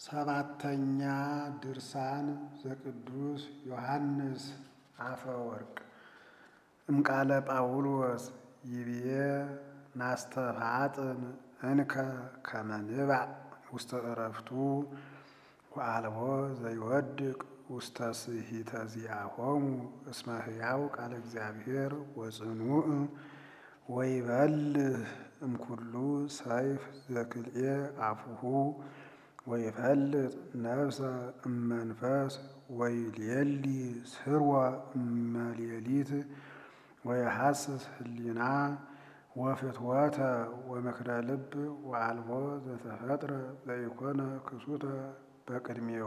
ሰባተኛ ድርሳን ዘቅዱስ ዮሐንስ አፈወርቅ እምቃለ ጳውሎስ ይብዬ ናስተፋጥን እንከ ከመ ንባዕ ውስተ ዕረፍቱ ወአልቦ ዘይወድቅ ውስተ ስሂተ ዚአሆሙ እስመ ሕያው ቃለ እግዚአብሔር ወጽኑዕ ወይበልህ እምኩሉ ሰይፍ ዘክልኤ አፉሁ ወይፈልጥ ነፍሰ እመንፈስ ወይሌሊ ስርወ እመሌሊት ወየሐስስ ህሊና ወፍትወተ ወምክረ ልብ ወአልቦ ዘተፈጥረ ዘኢኮነ ክሱተ በቅድሜሁ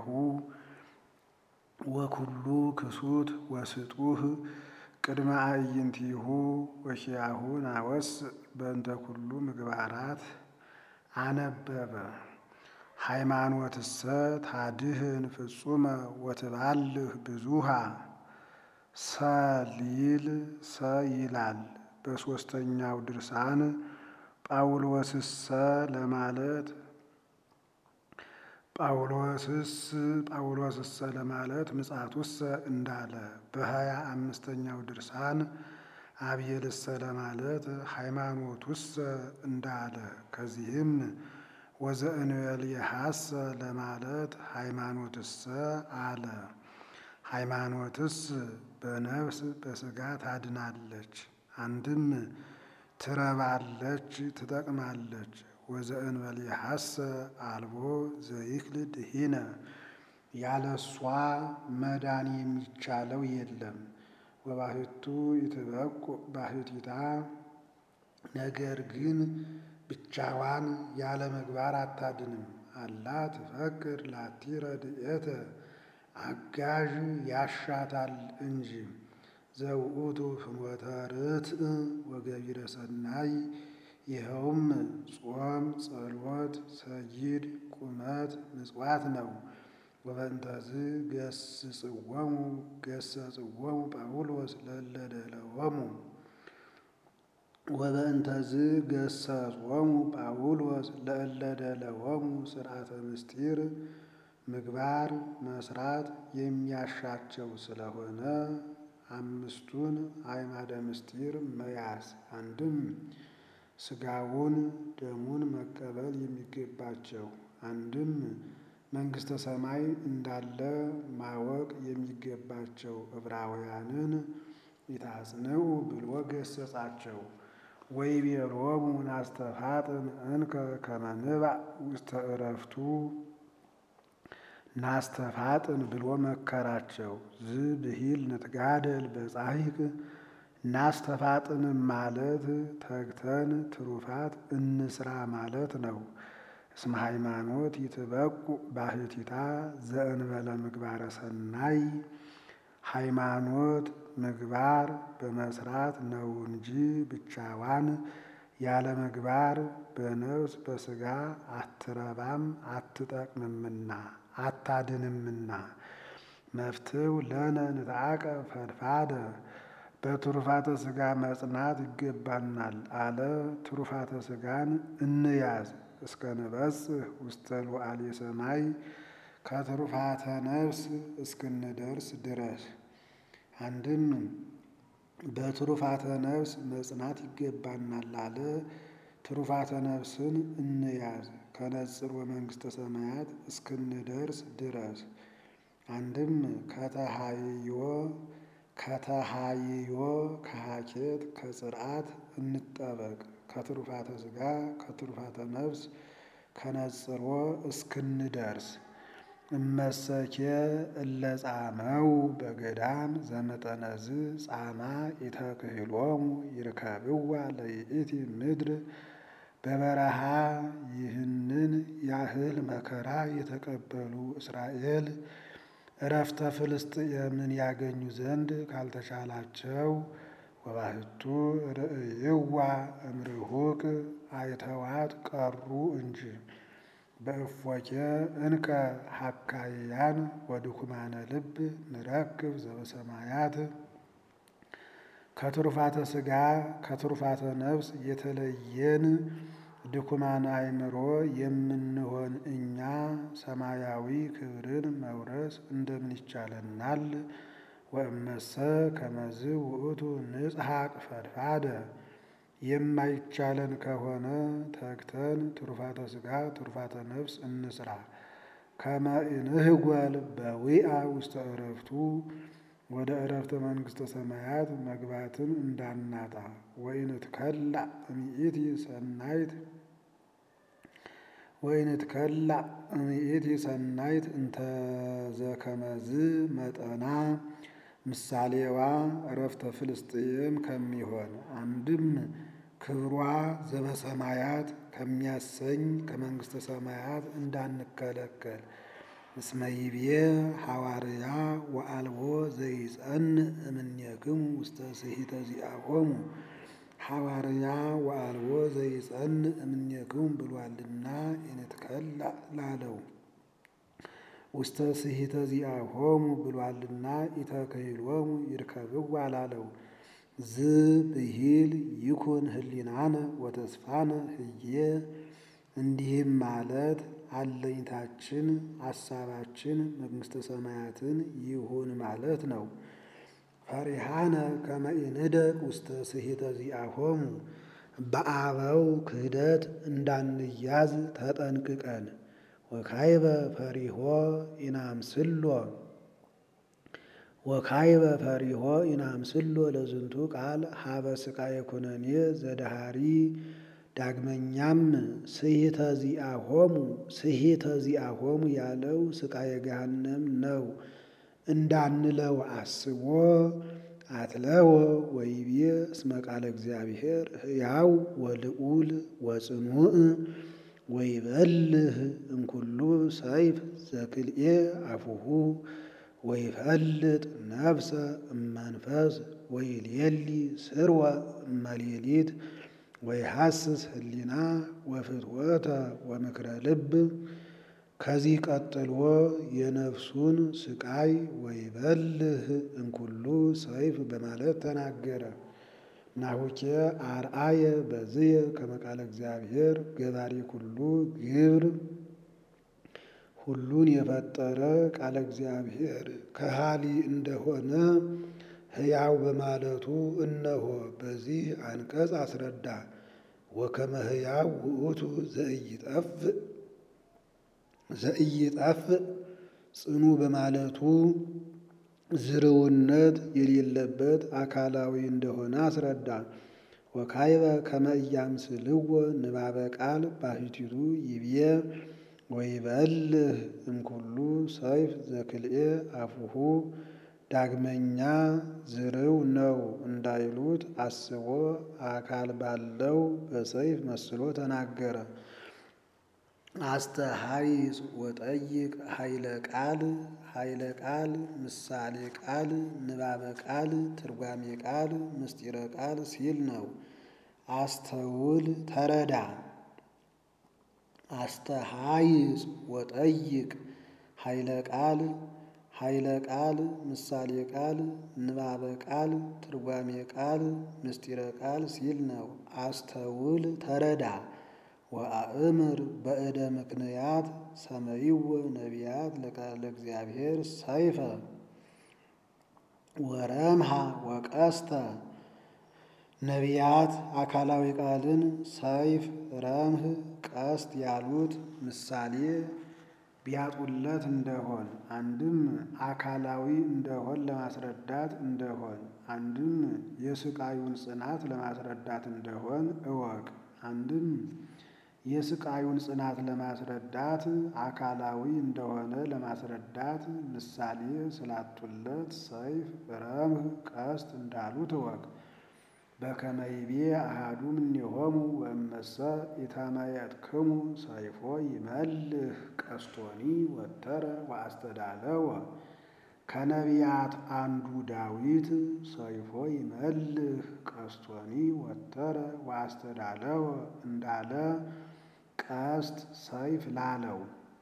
ወኩሉ ክሱት ወስጡህ ቅድመ አዕይንቲሁ ወኪያሁ ናወስእ በእንተ ኩሉ ምግባራት አነበበ። ሃይማኖትሰ ታድህን ፍጹመ ወትባልህ ብዙሃ ሰሊል ሰ ይላል። በሦስተኛው ድርሳን ጳውሎስሰ ለማለት ጳውሎስስ ጳውሎስሰ ለማለት ምጽአቱሰ እንዳለ በሀያ አምስተኛው ድርሳን አብየልሰ ለማለት ሃይማኖቱሰ እንዳለ ከዚህም ወዘእንበሌሐሰ ለማለት ሃይማኖትሰ አለ። ሃይማኖትስ በነፍስ በሥጋ ታድናለች፣ አንድም ትረባለች፣ ትጠቅማለች። ወዘእንበሌሐሰ አልቦ ዘይክል ድኂነ ያለሷ መዳን የሚቻለው የለም። ወባሕቱ ይትበቁ ባሕቲታ ነገር ግን ብቻዋን ያለ ምግባር አታድንም። አላ ትፈቅድ ላቲ ረድኤተ አጋዥ ያሻታል እንጂ ዘውእቱ ፍኖተ ርትዕ ወገቢረ ሰናይ ይኸውም ጾም፣ ጸሎት፣ ሰጊድ፣ ቁመት፣ ምጽዋት ነው። ወበእንተዝ ገስጽዎሙ ገሰጽዎሙ ጳውሎስ ለእለ ደለወሙ ወበእንተዝ ገሰጾሙ ጳውሎስ ለእለ ደለወሙ ሥርዓተ ምስጢር ምግባር መስራት የሚያሻቸው ስለሆነ አምስቱን አዕማደ ምስጢር መያዝ አንድም ሥጋውን ደሙን መቀበል የሚገባቸው አንድም መንግሥተ ሰማይ እንዳለ ማወቅ የሚገባቸው ዕብራውያንን ይታጽንዑ ብሎ ገሰጻቸው። ወይቤሎሙ ናስተፋጥን እንከ ከመ ንባዕ ውስተ ዕረፍቱ ናስተፋጥን ብሎ መከራቸው። ዝብሂል ንትጋደል በጻሂቅ ናስተፋጥንም ማለት ተግተን ትሩፋት እንስራ ማለት ነው። እስመ ሃይማኖት ይትበቁ ባሕቲታ ዘእንበለ ምግባረ ሰናይ ሃይማኖት ምግባር በመስራት ነው እንጂ ብቻዋን ያለ ምግባር በነፍስ በሥጋ አትረባም አትጠቅምምና አታድንምና። መፍትው ለነ ንትዓቀብ ፈድፋደ በትሩፋተ ሥጋ መጽናት ይገባናል አለ። ትሩፋተ ሥጋን እንያዝ እስከ ንበጽሕ ውስተ ሉዓሌ ሰማይ ከትሩፋተ ነፍስ እስክንደርስ ድረስ። አንድም በትሩፋተ ነፍስ መጽናት ይገባናል አለ። ትሩፋተ ነፍስን እንያዝ ከነጽር ወመንግሥተ ሰማያት እስክንደርስ ድረስ። አንድም ከተሃይዮ ከተሃይዮ ከሃኬት ከጽርዓት እንጠበቅ ከትሩፋተ ሥጋ ከትሩፋተ ነፍስ ከነጽሮ እስክንደርስ። እመሰኬ እለ ጻመው በገዳም ዘመጠነዝ ጻማ ኢተክህሎሙ ይርከብዋ ለይእቲ ምድር በበረሃ ይህንን ያህል መከራ የተቀበሉ እስራኤል እረፍተ ፍልስጥኤምን ያገኙ ዘንድ ካልተቻላቸው ወባሕቱ ርእይዋ እምርሁቅ አይተዋት ቀሩ እንጂ። በእፎኬ እንከ ሐካይያን ወድኩማነ ልብ ንረክብ ዘበሰማያት ከትሩፋተ ሥጋ ከትሩፋተ ነፍስ የተለየን ድኩማን አእምሮ የምንሆን እኛ ሰማያዊ ክብርን መውረስ እንደምን ይቻለናል? ወእመሰ ከመዝ ውእቱ ንጽሐቅ ፈድፋደ የማይቻለን ከሆነ ተግተን ትሩፋተ ሥጋ ትሩፋተ ነፍስ እንስራ። ከመ እንህጓል በዊአ ውስተ ዕረፍቱ ወደ ዕረፍተ መንግሥተ ሰማያት መግባትን እንዳናጣ። ወኢንትከላእ እምይእቲ ሰናይት ወኢንትከላእ እምይእቲ ሰናይት እንተዘከመዝ መጠና ምሳሌዋ ዕረፍተ ፍልስጥኤም ከሚሆን አንድም ክብሯ ዘበሰማያት ከሚያሰኝ ከመንግሥተ ሰማያት እንዳንከለከል። እስመ ይቤ ሐዋርያ ወአልቦ ዘይጸንዕ እምኔክሙ ውስተ ስሒተ ዚአሆሙ ሐዋርያ ወአልቦ ዘይጸንዕ እምኔክሙ ብሏልና ኢንትከላእ ላለው ውስተ ስሒተ ዚአሆሙ ብሏልና ኢተክህሎሙ ይርከብዋ ላለው ዝ ብሂል ይኩን ህሊናነ ወተስፋነ ህዬ እንዲህም ማለት አለኝታችን አሳባችን መንግሥተ ሰማያትን ይሁን ማለት ነው። ፈሪሃነ ከመ ኢንህደግ ውስተ ስሒተ ዚአሆሙ በአበው ክህደት እንዳንያዝ ተጠንቅቀን ወካይበ ፈሪሆ ኢናምስሎ ወካይበ ፈሪሆ ኢናምስሎ ለዝንቱ ቃል ሀበ ስቃየ ኩነኔ ዘዳሃሪ ዳግመኛም ስሒተ ዚአሆሙ ስሒተ ዚአሆሙ ያለው ስቃየ ገሃነም ነው እንዳንለው አስቦ አትለወ ወይቤ እስመ ቃለ እግዚአብሔር ሕያው ወልዑል ወጽኑዕ ወይበልህ እምኩሉ ሰይፍ ዘክልኤ አፉሁ ወይፈልጥ ነፍሰ እመንፈስ ወይልየሊ ስርወ እመሌሊት ወይሐስስ ህሊና ወፍትወተ ወምክረ ልብ። ከዚህ ቀጥሎ የነፍሱን ስቃይ ወይበልህ እምኩሉ ሰይፍ በማለት ተናገረ። ናሁኬ አርአየ በዝየ ከመ ቃለ እግዚአብሔር ገባሪ ኩሉ ግብር ሁሉን የፈጠረ ቃለ እግዚአብሔር ከሃሊ እንደሆነ ሕያው በማለቱ እነሆ በዚህ አንቀጽ አስረዳ። ወከመ ሕያው ውእቱ ዘኢይጠፍእ ዘኢይጠፍእ ጽኑ በማለቱ ዝርውነት የሌለበት አካላዊ እንደሆነ አስረዳ። ወካይበ ከመ ኢያምስልዎ ንባበ ቃል ባሕቲቱ ይብዬ ወይበልህ እምኩሉ ሰይፍ ዘክልኤ አፉሁ ዳግመኛ ዝርው ነው እንዳይሉት አስቦ አካል ባለው በሰይፍ መስሎ ተናገረ። አስተሐይጽ ወጠይቅ ኃይለ ቃል ኃይለ ቃል ምሳሌ ቃል ንባበ ቃል ትርጓሜ ቃል ምስጢረ ቃል ሲል ነው። አስተውል ተረዳ። አስተሐይጽ ወጠይቅ ኃይለ ቃል ኃይለ ቃል ምሳሌ ቃል ንባበ ቃል ትርጓሜ ቃል ምስጢረ ቃል ሲል ነው። አስተውል ተረዳ። ወአእምር በእደ ምክንያት ሰመይዎ ነቢያት ለቃለ እግዚአብሔር ሰይፈ ወረምሃ ወቀስተ ነቢያት አካላዊ ቃልን ሰይፍ፣ ረምህ፣ ቀስት ያሉት ምሳሌ ቢያጡለት እንደሆን አንድም አካላዊ እንደሆን ለማስረዳት እንደሆን አንድም የስቃዩን ጽናት ለማስረዳት እንደሆን እወቅ። አንድም የስቃዩን ጽናት ለማስረዳት አካላዊ እንደሆነ ለማስረዳት ምሳሌ ስላጡለት ሰይፍ፣ ረምህ፣ ቀስት እንዳሉት እወቅ። በከመ ይቤ አሐዱ እምኔሆሙ ወእመሰ ኢታማየጥክሙ ሰይፎ ይመልህ ቀስቶኒ ወተረ ወአስተዳለወ። ከነቢያት አንዱ ዳዊት ሰይፎ ይመልህ ቀስቶኒ ወተረ ወአስተዳለወ እንዳለ ቀስት ሰይፍ ላለው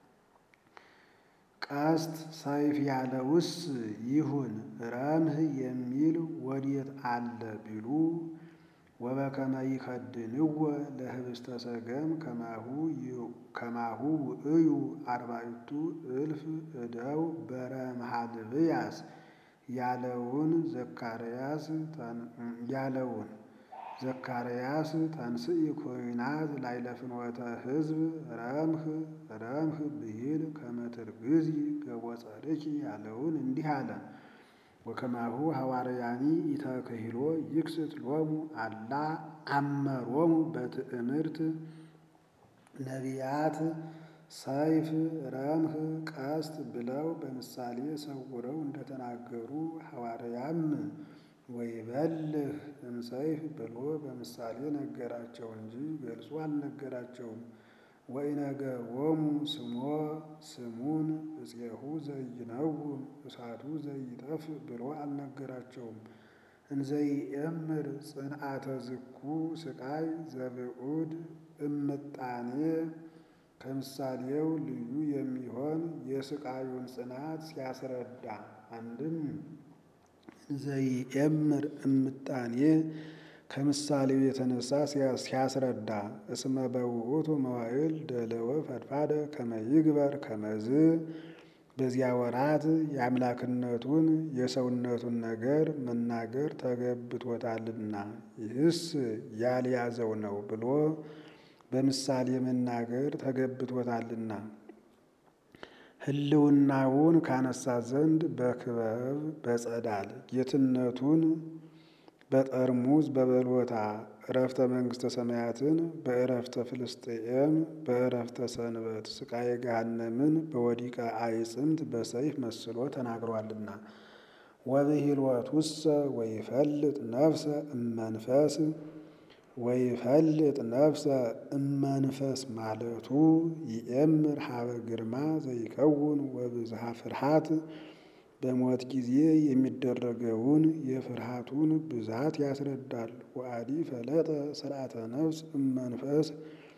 ቀስት ሰይፍ ያለውስ ይሁን ረምህ የሚል ወዴት አለ ቢሉ ወበከመ ይከድንዎ ለህብስተ ሰገም ከማሁ ውእዩ አርባዕቱ እልፍ እደው በረመሃልብያስ ያለውን ዘካርያስ ያለውን ዘካርያስ ተንስኢ ኩናት ላዕለ ፍኖተ ሕዝብ ረምህ ረምህ ብሂል ከመ ትርግዚ ገቦጸርኪ ያለውን እንዲህ አለ። ወከማሁ ሐዋርያኒ ኢተክሂሎ ይክስት ሎሙ አላ አመሮሙ በትእምርት ነቢያት ሰይፍ ረምህ ቀስት ብለው በምሳሌ ሰውረው እንደተናገሩ ሐዋርያም ወይበልህ እምሰይፍ ብሎ በምሳሌ ነገራቸው እንጂ ገልጾ አልነገራቸውም። ወኢነገሮሙ ስሞ ስሙን እፄሁ ዘይነውም እሳቱ ዘይጠፍ ብሎ አልነገራቸውም። እንዘይእምር ጽንዓተ ዝኩ ስቃይ ዘብዑድ እምጣኔ ከምሳሌው ልዩ የሚሆን የስቃዩን ጽናት ሲያስረዳ አንድም እንዘይእምር እምጣኔ ከምሳሌው የተነሳ ሲያስረዳ እስመ በውእቱ መዋዕል ደለወ ፈድፋደ ከመ ይግበር ከመዝ በዚያ ወራት የአምላክነቱን የሰውነቱን ነገር መናገር ተገብቶታልና ይህስ ያልያዘው ነው ብሎ በምሳሌ መናገር ተገብቶታልና ሕልውናውን ካነሳ ዘንድ በክበብ በጸዳል ጌትነቱን በጠርሙዝ በበሎታ እረፍተ መንግሥተ ሰማያትን በእረፍተ ፍልስጥኤም በእረፍተ ሰንበት ስቃየ ገሃነምን በወዲቀ አይጽምት በሰይፍ መስሎ ተናግሯልና። ወብሂልወቱሰ ወይፈልጥ ነፍሰ እመንፈስ ወይፈልጥ ነፍሰ እመንፈስ ማለቱ ይእምር ሀበ ግርማ ዘይከውን ወብዝሃ ፍርሃት በሞት ጊዜ የሚደረገውን የፍርሃቱን ብዛት ያስረዳል። ወአዲ ፈለጠ ስርዓተ ነፍስ እመንፈስ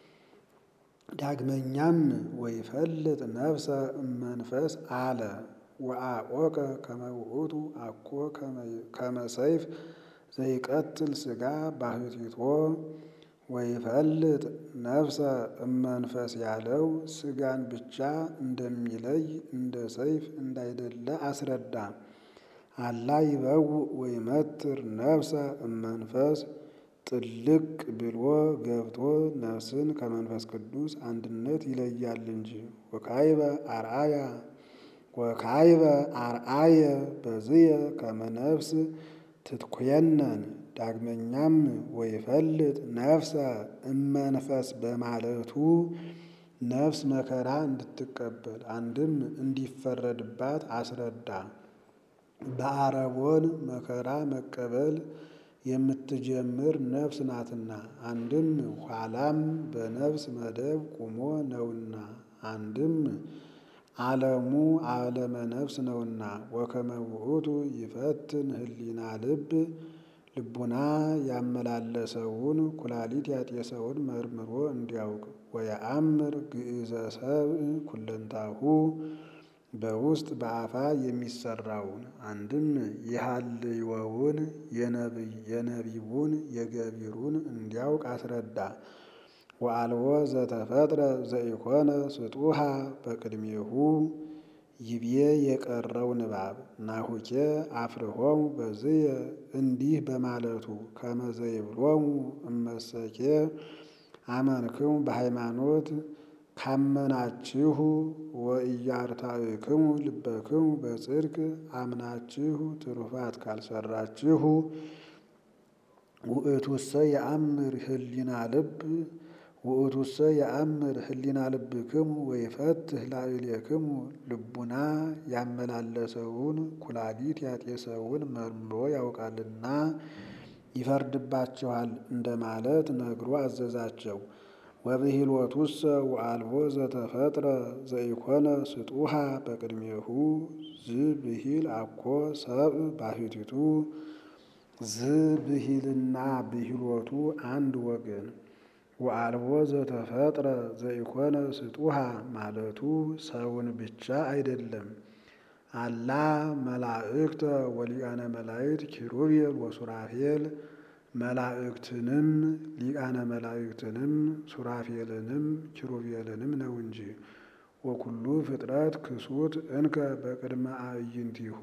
ዳግመኛም ወይፈልጥ ነፍሰ እመንፈስ አለ። ወአቆቀ ከመ ውእቱ አኮ ከመ ሰይፍ ዘይቀትል ሥጋ ባህቲቶ ወይፈልጥ ነፍሰ እመንፈስ ያለው ሥጋን ብቻ እንደሚለይ እንደ ሰይፍ እንዳይደለ አስረዳ። አላ ይበውእ ወይመትር ነፍሰ እመንፈስ ጥልቅ ብሎ ገብቶ ነፍስን ከመንፈስ ቅዱስ አንድነት ይለያል እንጂ። ወካይበ አርአያ ወካይበ አርአየ በዝየ ከመ ነፍስ ትትኮየነን ዳግመኛም ወይፈልጥ ነፍሰ እመንፈስ በማለቱ ነፍስ መከራ እንድትቀበል አንድም እንዲፈረድባት አስረዳ። በአረቦን መከራ መቀበል የምትጀምር ነፍስ ናትና አንድም ኋላም በነፍስ መደብ ቁሞ ነውና አንድም ዓለሙ ዓለመ ነፍስ ነውና። ወከመ ውእቱ ይፈትን ህሊና ልብ ልቡና ያመላለሰውን ኩላሊት ያጤሰውን መርምሮ እንዲያውቅ ወየአምር ግእዘ ሰብእ ኩለንታሁ በውስጥ በአፋ የሚሰራውን አንድም የሃልዮውን የነቢቡን የገቢሩን እንዲያውቅ አስረዳ። ወአልቦ ዘተፈጥረ ዘኢኮነ ስጡሃ በቅድሜሁ ይቤ የቀረው ንባብ ናሁኬ አፍርሆሙ በዝየ እንዲህ በማለቱ ከመዘይብሎሙ እመሰኬ አመንክሙ በሃይማኖት ካመናችሁ ወኢያርታዕክሙ ልበክሙ በጽድቅ አምናችሁ ትሩፋት ካልሰራችሁ ውእቱሰ የአምር ህሊና ልብ ውእቱሰ የአምር ህሊና ልብክሙ ወይፈትህ ላዕሌክሙ ልቡና ያመላለሰውን ኩላሊት ያጤሰውን መርምሮ ያውቃልና ይፈርድባቸዋል እንደማለት ነግሮ አዘዛቸው። ወብሂልወቱሰ ወአልቦ ዘተፈጥረ ዘኢኮነ ስጡሃ በቅድሜሁ ዝብሂል አኮ ሰብእ ባሕቲቱ ዝብሂልና ብሂሎቱ አንድ ወገን ወአልቦ ዘተፈጥረ ዘኢኮነ ስጡሃ ማለቱ ሰውን ብቻ አይደለም። አላ መላእክተ ወሊቃነ መላእክት ኪሩቤል ወሱራፌል መላእክትንም ሊቃነ መላእክትንም ሱራፌልንም ኪሩቤልንም ነው እንጂ። ወኩሉ ፍጥረት ክሱት እንከ በቅድመ አዕይንቲሁ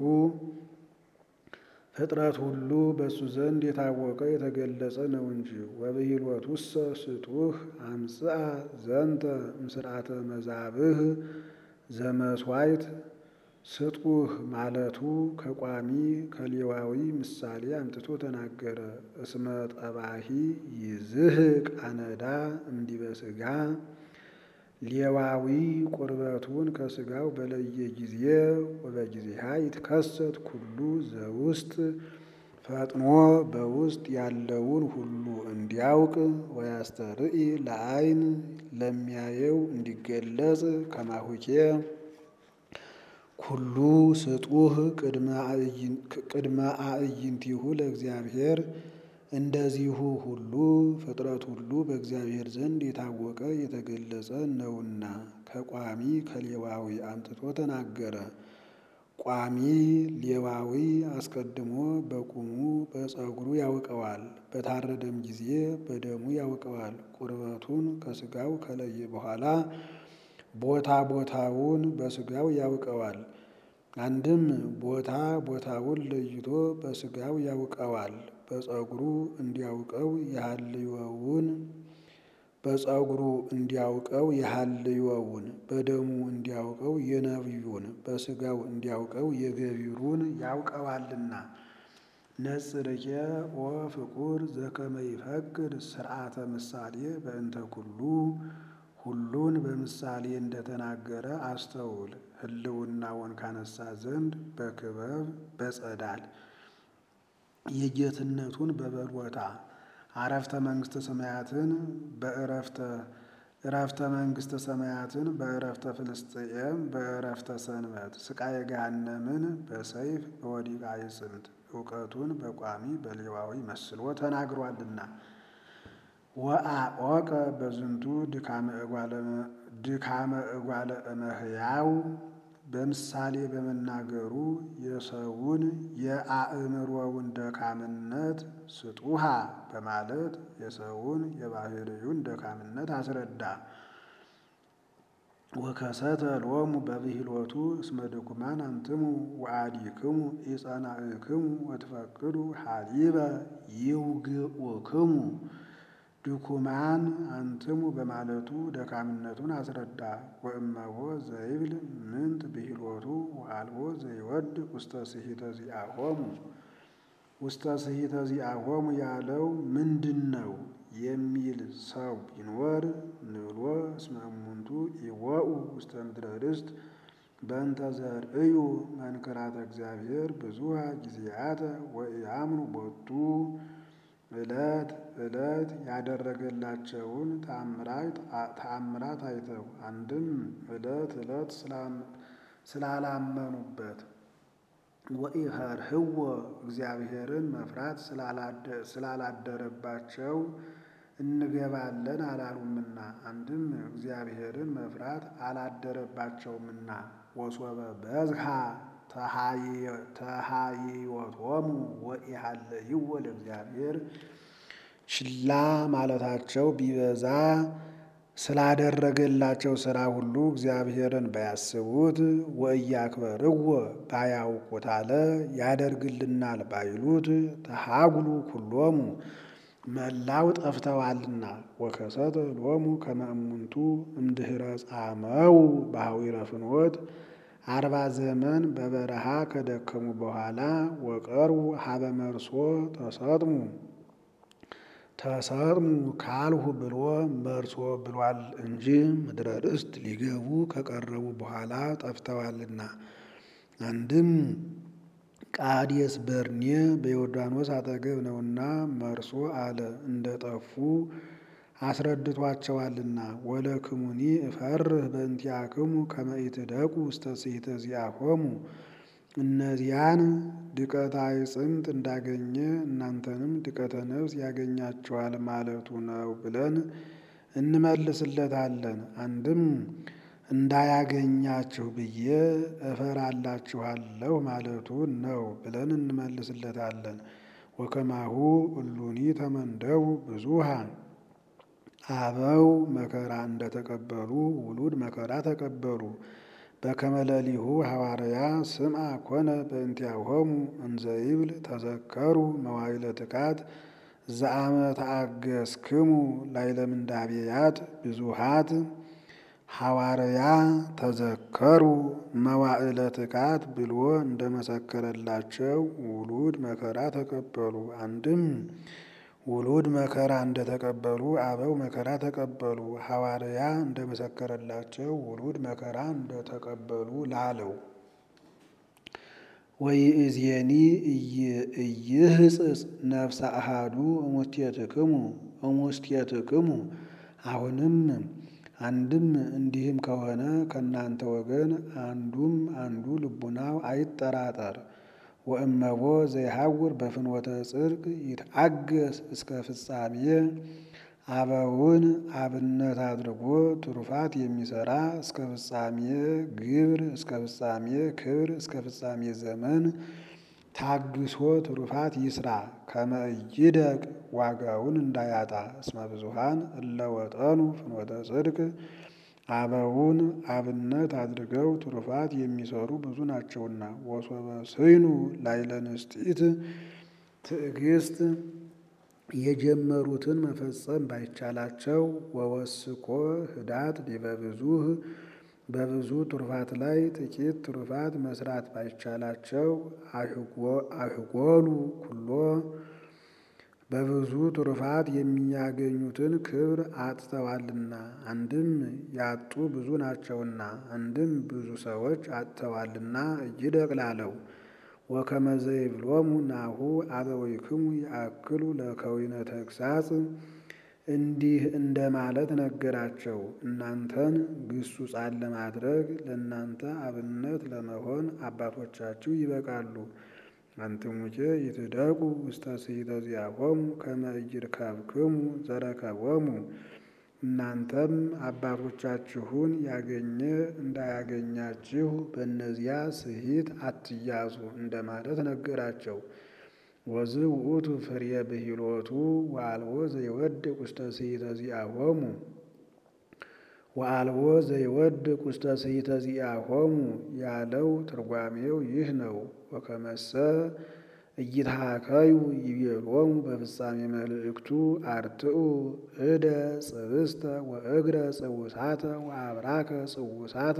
ፍጥረት ሁሉ በእሱ ዘንድ የታወቀ የተገለጸ ነው እንጂ። ወብሂልወቱሰ ስጡህ አምጽአ ዘንተ እምስርዓተ መዛብህ ዘመስዋይት ስጡህ ማለቱ ከቋሚ ከሌዋዊ ምሳሌ አምጥቶ ተናገረ። እስመ ጠባሂ ይዝህቅ አነዳ እምዲበ ሥጋ ሌዋዊ ቁርበቱን ከሥጋው በለየ ጊዜ ወበጊዜሃ ይትከሰት ኩሉ ዘውስጥ ፈጥኖ በውስጥ ያለውን ሁሉ እንዲያውቅ ወያስተርኢ ለዓይን ለሚያየው እንዲገለጽ ከማሁኬ ኩሉ ስጡህ ቅድመ አዕይንቲሁ ለእግዚአብሔር እንደዚሁ ሁሉ ፍጥረት ሁሉ በእግዚአብሔር ዘንድ የታወቀ የተገለጸ ነውና ከቋሚ ከሌዋዊ አምጥቶ ተናገረ። ቋሚ ሌዋዊ አስቀድሞ በቁሙ በፀጉሩ ያውቀዋል፣ በታረደም ጊዜ በደሙ ያውቀዋል። ቁርበቱን ከሥጋው ከለየ በኋላ ቦታ ቦታውን በሥጋው ያውቀዋል። አንድም ቦታ ቦታውን ለይቶ በሥጋው ያውቀዋል። በፀጉሩ እንዲያውቀው የሃልዮውን በፀጉሩ እንዲያውቀው የሃልዮውን በደሙ እንዲያውቀው የነቢዩን በሥጋው እንዲያውቀው የገቢሩን ያውቀዋልና። ነጽርኬ ወፍቁር ዘከመ ይፈቅድ ስርዓተ ምሳሌ በእንተ ኩሉ ሁሉን በምሳሌ እንደተናገረ አስተውል። ህልውናውን ካነሳ ዘንድ በክበብ በጸዳል የጌትነቱን በበሎታ አረፍተ መንግስተ ሰማያትን በእረፍተ እረፍተ መንግስተ ሰማያትን በእረፍተ ፍልስጥኤም በእረፍተ ሰንበት ስቃየ ገሃነምን በሰይፍ በወዲቃ ይጽምት እውቀቱን በቋሚ በሌዋዊ መስሎ ተናግሯልና። ወአቆቀ በዝንቱ ድካመ እጓለ እመሕያው በምሳሌ በመናገሩ የሰውን የአእምሮውን ደካምነት ስጡሃ በማለት የሰውን የባህርዩን ደካምነት አስረዳ። ወከሰተ ሎሙ በብሂሎቱ እስመ ድኩማን አንትሙ ወአዲክሙ ኢጸናእክሙ ወትፈቅዱ ሀሊበ ይውግኡክሙ ድኩማን አንትሙ በማለቱ ደካምነቱን አስረዳ። ወእመቦ ዘይብል ምንት ብሂሎቱ ወአልቦ ዘይወድ ውስተ ስሂተ ዚአሆሙ ውስተ ስሂተ ዚአሆሙ ያለው ምንድን ነው የሚል ሰው ቢኖር ንብሎ እስመ እሙንቱ ኢወኡ ውስተ ምድረ ርስት በእንተ ዘርእዩ መንክራተ እግዚአብሔር ብዙሃ ጊዜያተ ወኢአምኑ ቦቱ ዕለት ዕለት ያደረገላቸውን ተአምራት አይተው አንድም ዕለት ዕለት ስላላመኑበት ወኢፈርህዎ እግዚአብሔርን መፍራት ስላላደረባቸው እንገባለን አላሉምና አንድም እግዚአብሔርን መፍራት አላደረባቸውምና ወሶበ በዝሃ ተሃይወቶሙ ወኢሃለይዎ ለእግዚአብሔር ችላ ማለታቸው ቢበዛ ስላደረገላቸው ሥራ ሁሉ እግዚአብሔርን ባያስቡት ወእያክበርዎ ባያውቁት አለ ያደርግልናል ባይሉት ተሃጉሉ ኩሎሙ መላው ጠፍተዋልና። ወከሰተ ሎሙ ከመ እሙንቱ እምድኅረ ጻመው በሐዊረ ፍኖት አርባ ዘመን በበረሃ ከደከሙ በኋላ ወቀርቡ ሀበ መርሶ ተሰጥሙ ተሰጥሙ ካልሁ ብሎ መርሶ ብሏል እንጂ ምድረ ርስት ሊገቡ ከቀረቡ በኋላ ጠፍተዋልና። አንድም ቃዴስ በርኔ በዮርዳኖስ አጠገብ ነውና መርሶ አለ እንደ ጠፉ አስረድቷቸዋልና። ወለክሙኒ እፈርህ በእንቲአክሙ ከመ ኢትደቁ ውስተ ስሕተ ዚአሆሙ እነዚያን ድቀተ አዕጽምት እንዳገኘ እናንተንም ድቀተ ነፍስ ያገኛችኋል ማለቱ ነው ብለን እንመልስለታለን። አንድም እንዳያገኛችሁ ብዬ እፈራላችኋለሁ ማለቱ ነው ብለን እንመልስለታለን። ወከማሁ እሉኒ ተመንደቡ ብዙሃ አበው መከራ እንደተቀበሉ ውሉድ መከራ ተቀበሉ። በከመለሊሁ ሐዋርያ ስምዐ ኮነ በእንቲአሆሙ እንዘ ይብል ተዘከሩ መዋዕለ ትካት ዘአመ ተአገስክሙ ላዕለ ምንዳቤያት ብዙኃት ሐዋርያ ተዘከሩ መዋዕለ ትካት ብሎ እንደመሰከረላቸው ውሉድ መከራ ተቀበሉ። አንድም ውሉድ መከራ እንደተቀበሉ አበው መከራ ተቀበሉ። ሐዋርያ እንደመሰከረላቸው ውሉድ መከራ እንደተቀበሉ ላለው ወይእዜኒ ኢይህጽጽ ነፍሰ አሐዱ እሙስቴትክሙ እሙስቴትክሙ አሁንም አንድም እንዲህም ከሆነ ከእናንተ ወገን አንዱም አንዱ ልቡናው አይጠራጠር። ወእመቦ ዘይሐውር በፍኖተ ጽድቅ ይትአገስ እስከ ፍጻሜ አበውን አብነት አድርጎ ትሩፋት የሚሰራ እስከ ፍጻሜ ግብር እስከ ፍጻሜ ክብር እስከ ፍጻሜ ዘመን ታግሶ ትሩፋት ይስራ። ከመ ኢይደቅ ዋጋውን እንዳያጣ እስመ ብዙኃን እለ ወጠኑ ፍኖተ ጽድቅ አበውን አብነት አድርገው ትሩፋት የሚሰሩ ብዙ ናቸውና። ወሶበ ስይኑ ላዕለ ንስቲት ትዕግስት የጀመሩትን መፈጸም ባይቻላቸው ወወስኮ ህዳት ዲበ ብዙኅ በብዙ ትሩፋት ላይ ጥቂት ትሩፋት መስራት ባይቻላቸው አህጎሉ ኩሎ በብዙ ትሩፋት የሚያገኙትን ክብር አጥተዋልና። አንድም ያጡ ብዙ ናቸውና፣ አንድም ብዙ ሰዎች አጥተዋልና ኢይደቅ ላለው ወከመ ዘይብሎሙ ናሁ አበዊክሙ ይአክሉ ለከዊነ ተግሣጽ እንዲህ እንደማለት ነገራቸው። እናንተን ግሱጻን ለማድረግ ለእናንተ አብነት ለመሆን አባቶቻችሁ ይበቃሉ። አንትሙኬ ይትደቁ ውስተ ስሕተ ዚአሆሙ ከመ ኢይርከብክሙ ዘረከቦሙ እናንተም አባቶቻችሁን ያገኘ እንዳያገኛችሁ በእነዚያ ስሒት አትያዙ እንደማለት ነገራቸው። ወዝ ውእቱ ፍሬ ብሂሎቱ ወአልቦ ዘይወድቅ ውስተ ስሕተ ዚአሆሙ ወአልቦ ዘይወድቅ ውስተ ስሕተ ዚአሆሙ ያለው ትርጓሜው ይህ ነው። ወከመሰ ኢይትሃከዩ ይቤሎሙ በፍጻሜ መልእክቱ አርትዑ እደ ጽብስተ ወእግረ ጽውሳተ ወአብራከ ጽውሳተ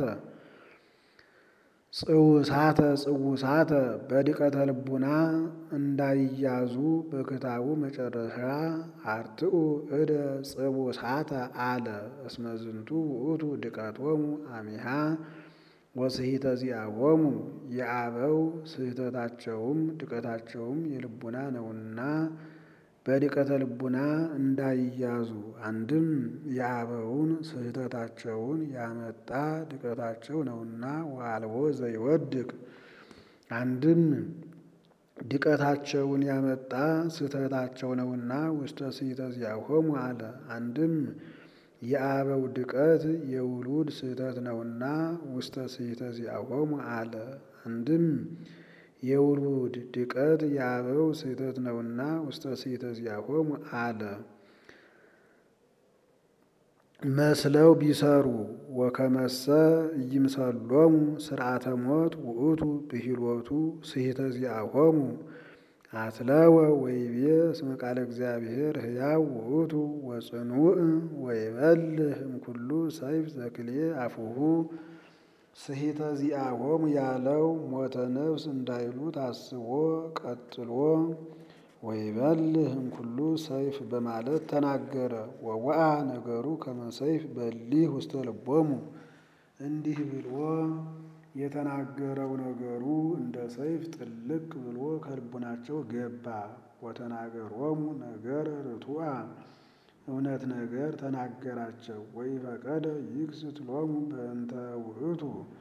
ጽውሳተ ጽውሳተ በድቀተ ልቡና እንዳይያዙ በክታቡ መጨረሻ አርትዑ እደ ጽቡሳተ አለ። እስመ ዝንቱ ውእቱ ድቀቶሙ አሚሃ ወስሕተ ዚአሆሙ የአበው ስህተታቸውም ድቀታቸውም የልቡና ነውና በድቀተ ልቡና እንዳይያዙ። አንድም የአበውን ስህተታቸውን ያመጣ ድቀታቸው ነውና ወአልቦ ዘይወድቅ። አንድም ድቀታቸውን ያመጣ ስህተታቸው ነውና ውስተ ስሕተ ዚአሆሙ አለ። አንድም የአበው ድቀት የውሉድ ስህተት ነውና ውስተ ስሕተ ዚአሆሙ አለ። አንድም የውሉድ ድቀት የአበው ስህተት ነውና ውስተ ስሕተ ዚአሆሙ አለ። መስለው ቢሰሩ ወከመሰ ኢይምሰሎሙ ስርዓተ ሞት ውእቱ ብሂሎቱ ስሕተ ዚአሆሙ አትለወ ወይቤ እስመ ቃለ እግዚአብሔር ሕያው ውእቱ ወጽኑዕ ወይበልህ እምኩሉ ሰይፍ ዘክልኤ አፉሁ ስሕተ ዚአሆሙ ያለው ሞተ ነፍስ እንዳይሉ ታስቦ ቀጥሎ ወይበልህ እምኩሉ ሰይፍ በማለት ተናገረ። ወወአ ነገሩ ከመ ሰይፍ በሊህ ውስተ ልቦሙ እንዲህ ብሎ የተናገረው ነገሩ እንደ ሰይፍ ጥልቅ ብሎ ከልቡናቸው ገባ። ወተናገሮሙ ነገረ ርቱዐ እውነት ነገር ተናገራቸው። ወኢፈቀደ ይክስት ሎሙ በእንተ ውእቱ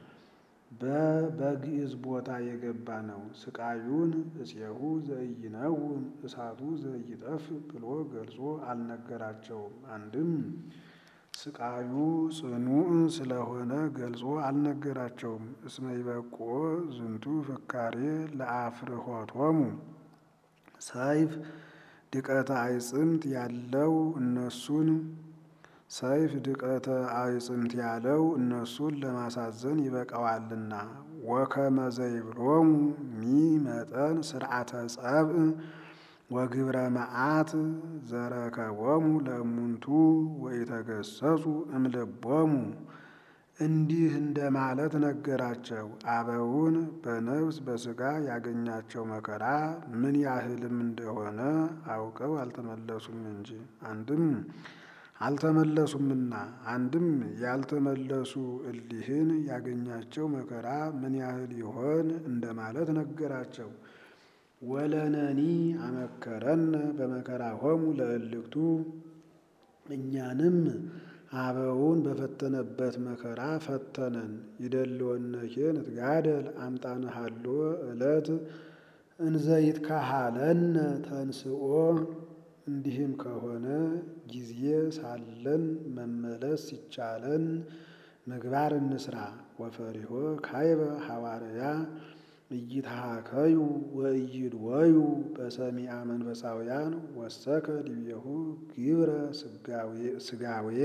በበግዕዝ ቦታ የገባ ነው። ስቃዩን እፄሁ ዘኢይነውም እሳቱ ዘኢይጠፍ ብሎ ገልጾ አልነገራቸውም። አንድም ስቃዩ ጽኑዕ ስለሆነ ገልጾ አልነገራቸውም። እስመ ይበቁኦ ዝንቱ ፍካሬ ለአፍርሆቶሙ ሰይፍ ድቀተ አይጽምት ያለው እነሱን ሰይፍ ድቀተ አይጽምት ያለው እነሱን ለማሳዘን ይበቃዋልና። ወከመ ዘይብሎሙ ሚ መጠን ስርዓተ ጸብእ ወግብረ መዓት ዘረከቦሙ ለእሙንቱ ወኢተገሰጹ እምልቦሙ እንዲህ እንደማለት ነገራቸው። አበውን በነፍስ በሥጋ ያገኛቸው መከራ ምን ያህልም እንደሆነ አውቀው አልተመለሱም እንጂ አንድም አልተመለሱምና አንድም ያልተመለሱ እሊህን ያገኛቸው መከራ ምን ያህል ይሆን እንደማለት ነገራቸው። ወለነኒ አመከረነ በመከራሆሙ ለእልክቱ እኛንም አበውን በፈተነበት መከራ ፈተነን። ይደልወነኬ ንትጋደል አምጣንሃሎ ዕለት እንዘይትካሃለነ ተንስኦ እንዲህም ከሆነ ጊዜ ሳለን መመለስ ሲቻለን ምግባር እንስራ። ወፈሪሆ ካይበ ሐዋርያ እይትሃከዩ ወእይድወዩ በሰሚአ መንፈሳውያን ወሰከ ዲቤሁ ግብረ ስጋዌ።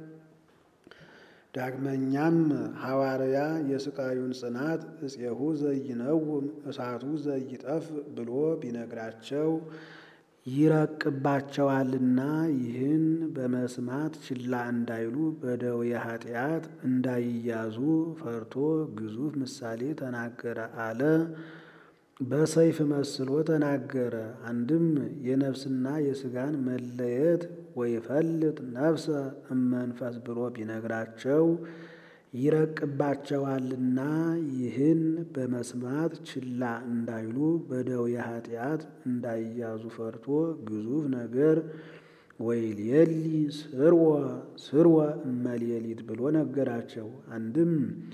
ዳግመኛም ሐዋርያ የስቃዩን ጽናት እፄሁ ዘይነውም እሳቱ ዘይጠፍ ብሎ ቢነግራቸው ይረቅባቸዋልና ይህን በመስማት ችላ እንዳይሉ በደዌ ኃጢአት እንዳይያዙ ፈርቶ ግዙፍ ምሳሌ ተናገረ አለ። በሰይፍ መስሎ ተናገረ። አንድም የነፍስና የሥጋን መለየት ወይፈልጥ ነፍሰ እመንፈስ ብሎ ቢነግራቸው ይረቅባቸዋልና ይህን በመስማት ችላ እንዳይሉ በደዌ ኃጢአት እንዳይያዙ ፈርቶ ግዙፍ ነገር ወይሌሊ ስርወ ስርወ እመሌሊት ብሎ ነገራቸው። አንድም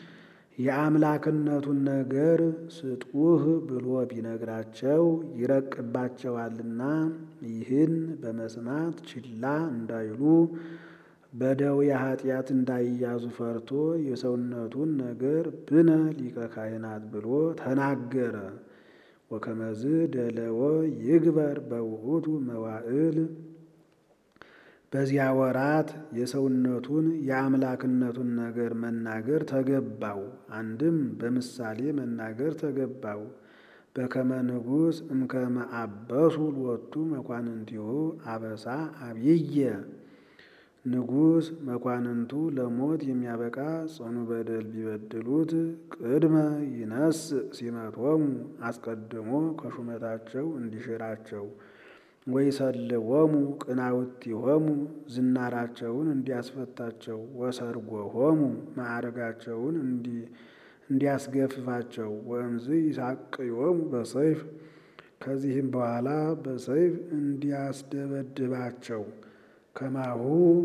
የአምላክነቱን ነገር ስጡህ ብሎ ቢነግራቸው ይረቅባቸዋልና ይህን በመስማት ችላ እንዳይሉ በደዌ ኃጢአት እንዳይያዙ ፈርቶ የሰውነቱን ነገር ብነ ሊቀ ካህናት ብሎ ተናገረ። ወከመዝ ደለወ ይግበር በውእቱ መዋዕል በዚያ ወራት የሰውነቱን የአምላክነቱን ነገር መናገር ተገባው። አንድም በምሳሌ መናገር ተገባው። በከመ ንጉሥ እምከመ አበሱ ሎቱ መኳንንቲሁ አበሳ አብይየ ንጉሥ መኳንንቱ ለሞት የሚያበቃ ጽኑ በደል ቢበድሉት ቅድመ ይነስ ሲመቶሙ አስቀድሞ ከሹመታቸው እንዲሽራቸው ወይሰልዎሙ ቅናውቲሆሙ ዝናራቸውን እንዲያስፈታቸው ወሰርጎሆሙ ማዕረጋቸውን እንዲያስገፍፋቸው ወእምዝ ይሳቅዮሙ በሰይፍ ከዚህም በኋላ በሰይፍ እንዲያስደበድባቸው ከማሁ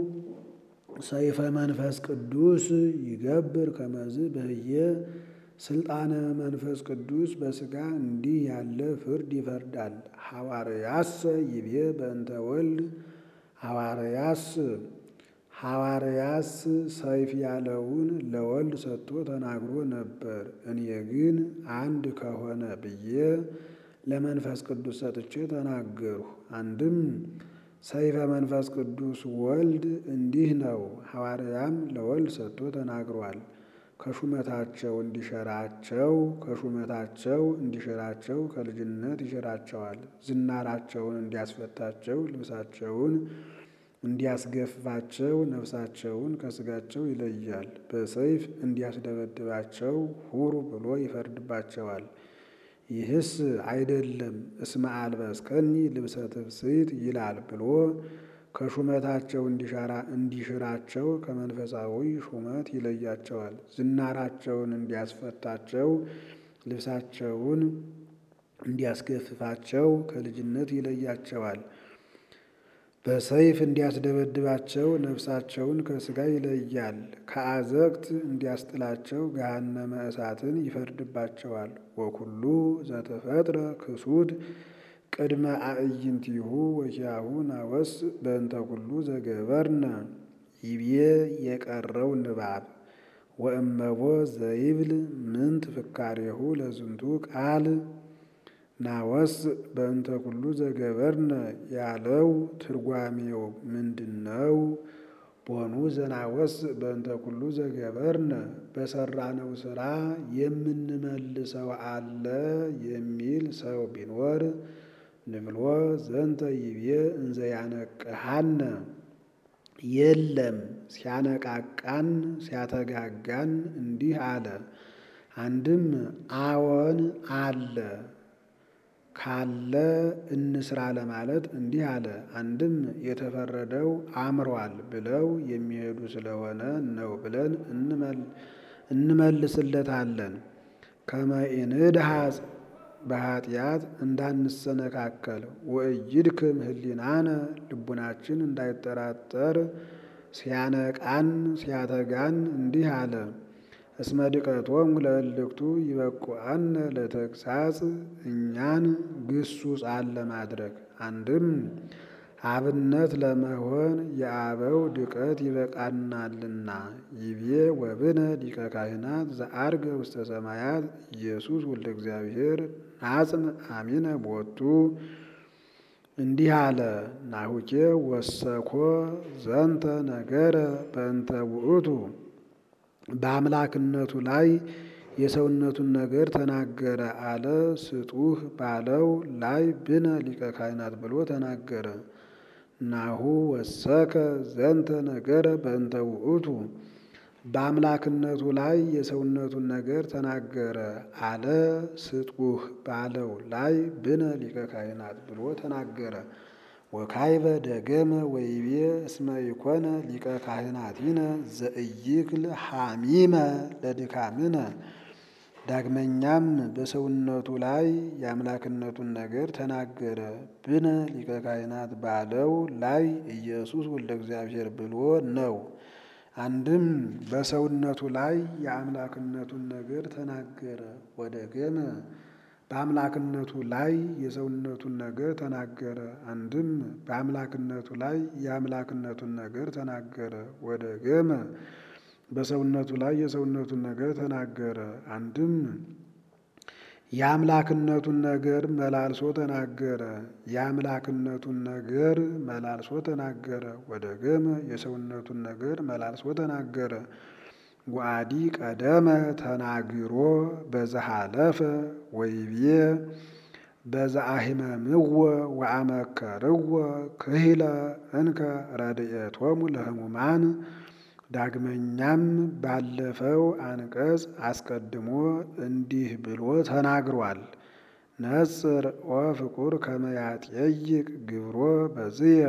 ሰይፈ መንፈስ ቅዱስ ይገብር ከመዝ በህየ ስልጣነ መንፈስ ቅዱስ በሥጋ እንዲህ ያለ ፍርድ ይፈርዳል። ሐዋርያስ ይቤ በእንተ ወልድ ሐዋርያስ ሐዋርያስ ሰይፍ ያለውን ለወልድ ሰጥቶ ተናግሮ ነበር። እኔ ግን አንድ ከሆነ ብዬ ለመንፈስ ቅዱስ ሰጥቼ ተናገርሁ። አንድም ሰይፈ መንፈስ ቅዱስ ወልድ እንዲህ ነው። ሐዋርያም ለወልድ ሰጥቶ ተናግሯል። ከሹመታቸው እንዲሸራቸው ከሹመታቸው እንዲሽራቸው ከልጅነት ይሽራቸዋል። ዝናራቸውን እንዲያስፈታቸው ልብሳቸውን እንዲያስገፍፋቸው ነፍሳቸውን ከሥጋቸው ይለያል። በሰይፍ እንዲያስደበድባቸው ሁሩ ብሎ ይፈርድባቸዋል። ይህስ አይደለም እስመ አልበስከኒ ልብሰ ትፍስሕት ይላል ብሎ ከሹመታቸው እንዲሽራቸው ከመንፈሳዊ ሹመት ይለያቸዋል። ዝናራቸውን እንዲያስፈታቸው ልብሳቸውን እንዲያስገፍፋቸው ከልጅነት ይለያቸዋል። በሰይፍ እንዲያስደበድባቸው ነፍሳቸውን ከሥጋ ይለያል። ከአዘቅት እንዲያስጥላቸው ገሃነመ እሳትን ይፈርድባቸዋል። ወኩሉ ዘተፈጥረ ክሱድ ቅድመ አዕይንቲሁ ወኪያሁ ናወስ በእንተ ኩሉ ዘገበርነ ይቤ የቀረው ንባብ ወእመቦ ዘይብል ምንት ፍካሬሁ ለዝንቱ ቃል ናወስ በእንተ ኩሉ ዘገበርነ ያለው ትርጓሜው ምንድን ነው? ቦኑ ዘናወስ በእንተ ኩሉ ዘገበርነ በሰራነው ስራ የምንመልሰው አለ የሚል ሰው ቢኖር ንብሎ ዘንተ ይቤ እንዘ ያነቅሃነ የለም ሲያነቃቃን ሲያተጋጋን እንዲህ አለ። አንድም አዎን አለ ካለ እንስራ ለማለት እንዲህ አለ። አንድም የተፈረደው አምሯል ብለው የሚሄዱ ስለሆነ ነው ብለን እንመልስለታለን። ከመኢንድሃጽ በኃጢአት እንዳንሰነካከል ወእይድክም ህሊናነ ልቡናችን እንዳይጠራጠር ሲያነቃን ሲያተጋን እንዲህ አለ። እስመ ድቀቶሙ ለእልክቱ ይበቁአነ ለተግሳጽ እኛን ግሱጻን ለማድረግ አንድም አብነት ለመሆን የአበው ድቀት ይበቃናልና። ይቤ ወብነ ሊቀ ካህናት ዘአርገ ውስተ ሰማያት ኢየሱስ ወልደ እግዚአብሔር ናጽን አሚነ ቦቱ እንዲህ አለ። ናሁኬ ወሰኮ ዘንተ ነገረ በእንተ ውእቱ በአምላክነቱ ላይ የሰውነቱን ነገር ተናገረ አለ። ስጡህ ባለው ላይ ብነ ሊቀ ካህናት ብሎ ተናገረ። ናሁ ወሰከ ዘንተ ነገረ በእንተ ውእቱ በአምላክነቱ ላይ የሰውነቱን ነገር ተናገረ አለ። ስጡህ ባለው ላይ ብነ ሊቀ ካህናት ብሎ ተናገረ። ወካይበ ደገመ ወይቤ እስመ ኢኮነ ሊቀ ካህናቲነ ዘእይክል ሐሚመ ለድካምነ። ዳግመኛም በሰውነቱ ላይ የአምላክነቱን ነገር ተናገረ። ብነ ሊቀ ካህናት ባለው ላይ ኢየሱስ ወልደ እግዚአብሔር ብሎ ነው። አንድም በሰውነቱ ላይ የአምላክነቱን ነገር ተናገረ። ወደገመ በአምላክነቱ ላይ የሰውነቱን ነገር ተናገረ። አንድም በአምላክነቱ ላይ የአምላክነቱን ነገር ተናገረ። ወደገመ በሰውነቱ ላይ የሰውነቱን ነገር ተናገረ። አንድም የአምላክነቱን ነገር መላልሶ ተናገረ። የአምላክነቱን ነገር መላልሶ ተናገረ። ወደገመ የሰውነቱን ነገር መላልሶ ተናገረ። ወአዲ ቀደመ ተናግሮ በዘሃለፈ ወይቤ በዘአሂመምዎ ወአመከርዎ ክሂለ እንከ ረድኤቶሙ ለሕሙማን። ዳግመኛም ባለፈው አንቀጽ አስቀድሞ እንዲህ ብሎ ተናግሯል። ነጽር ወፍቁር ከመ ያጠይቅ ግብሮ በዝየ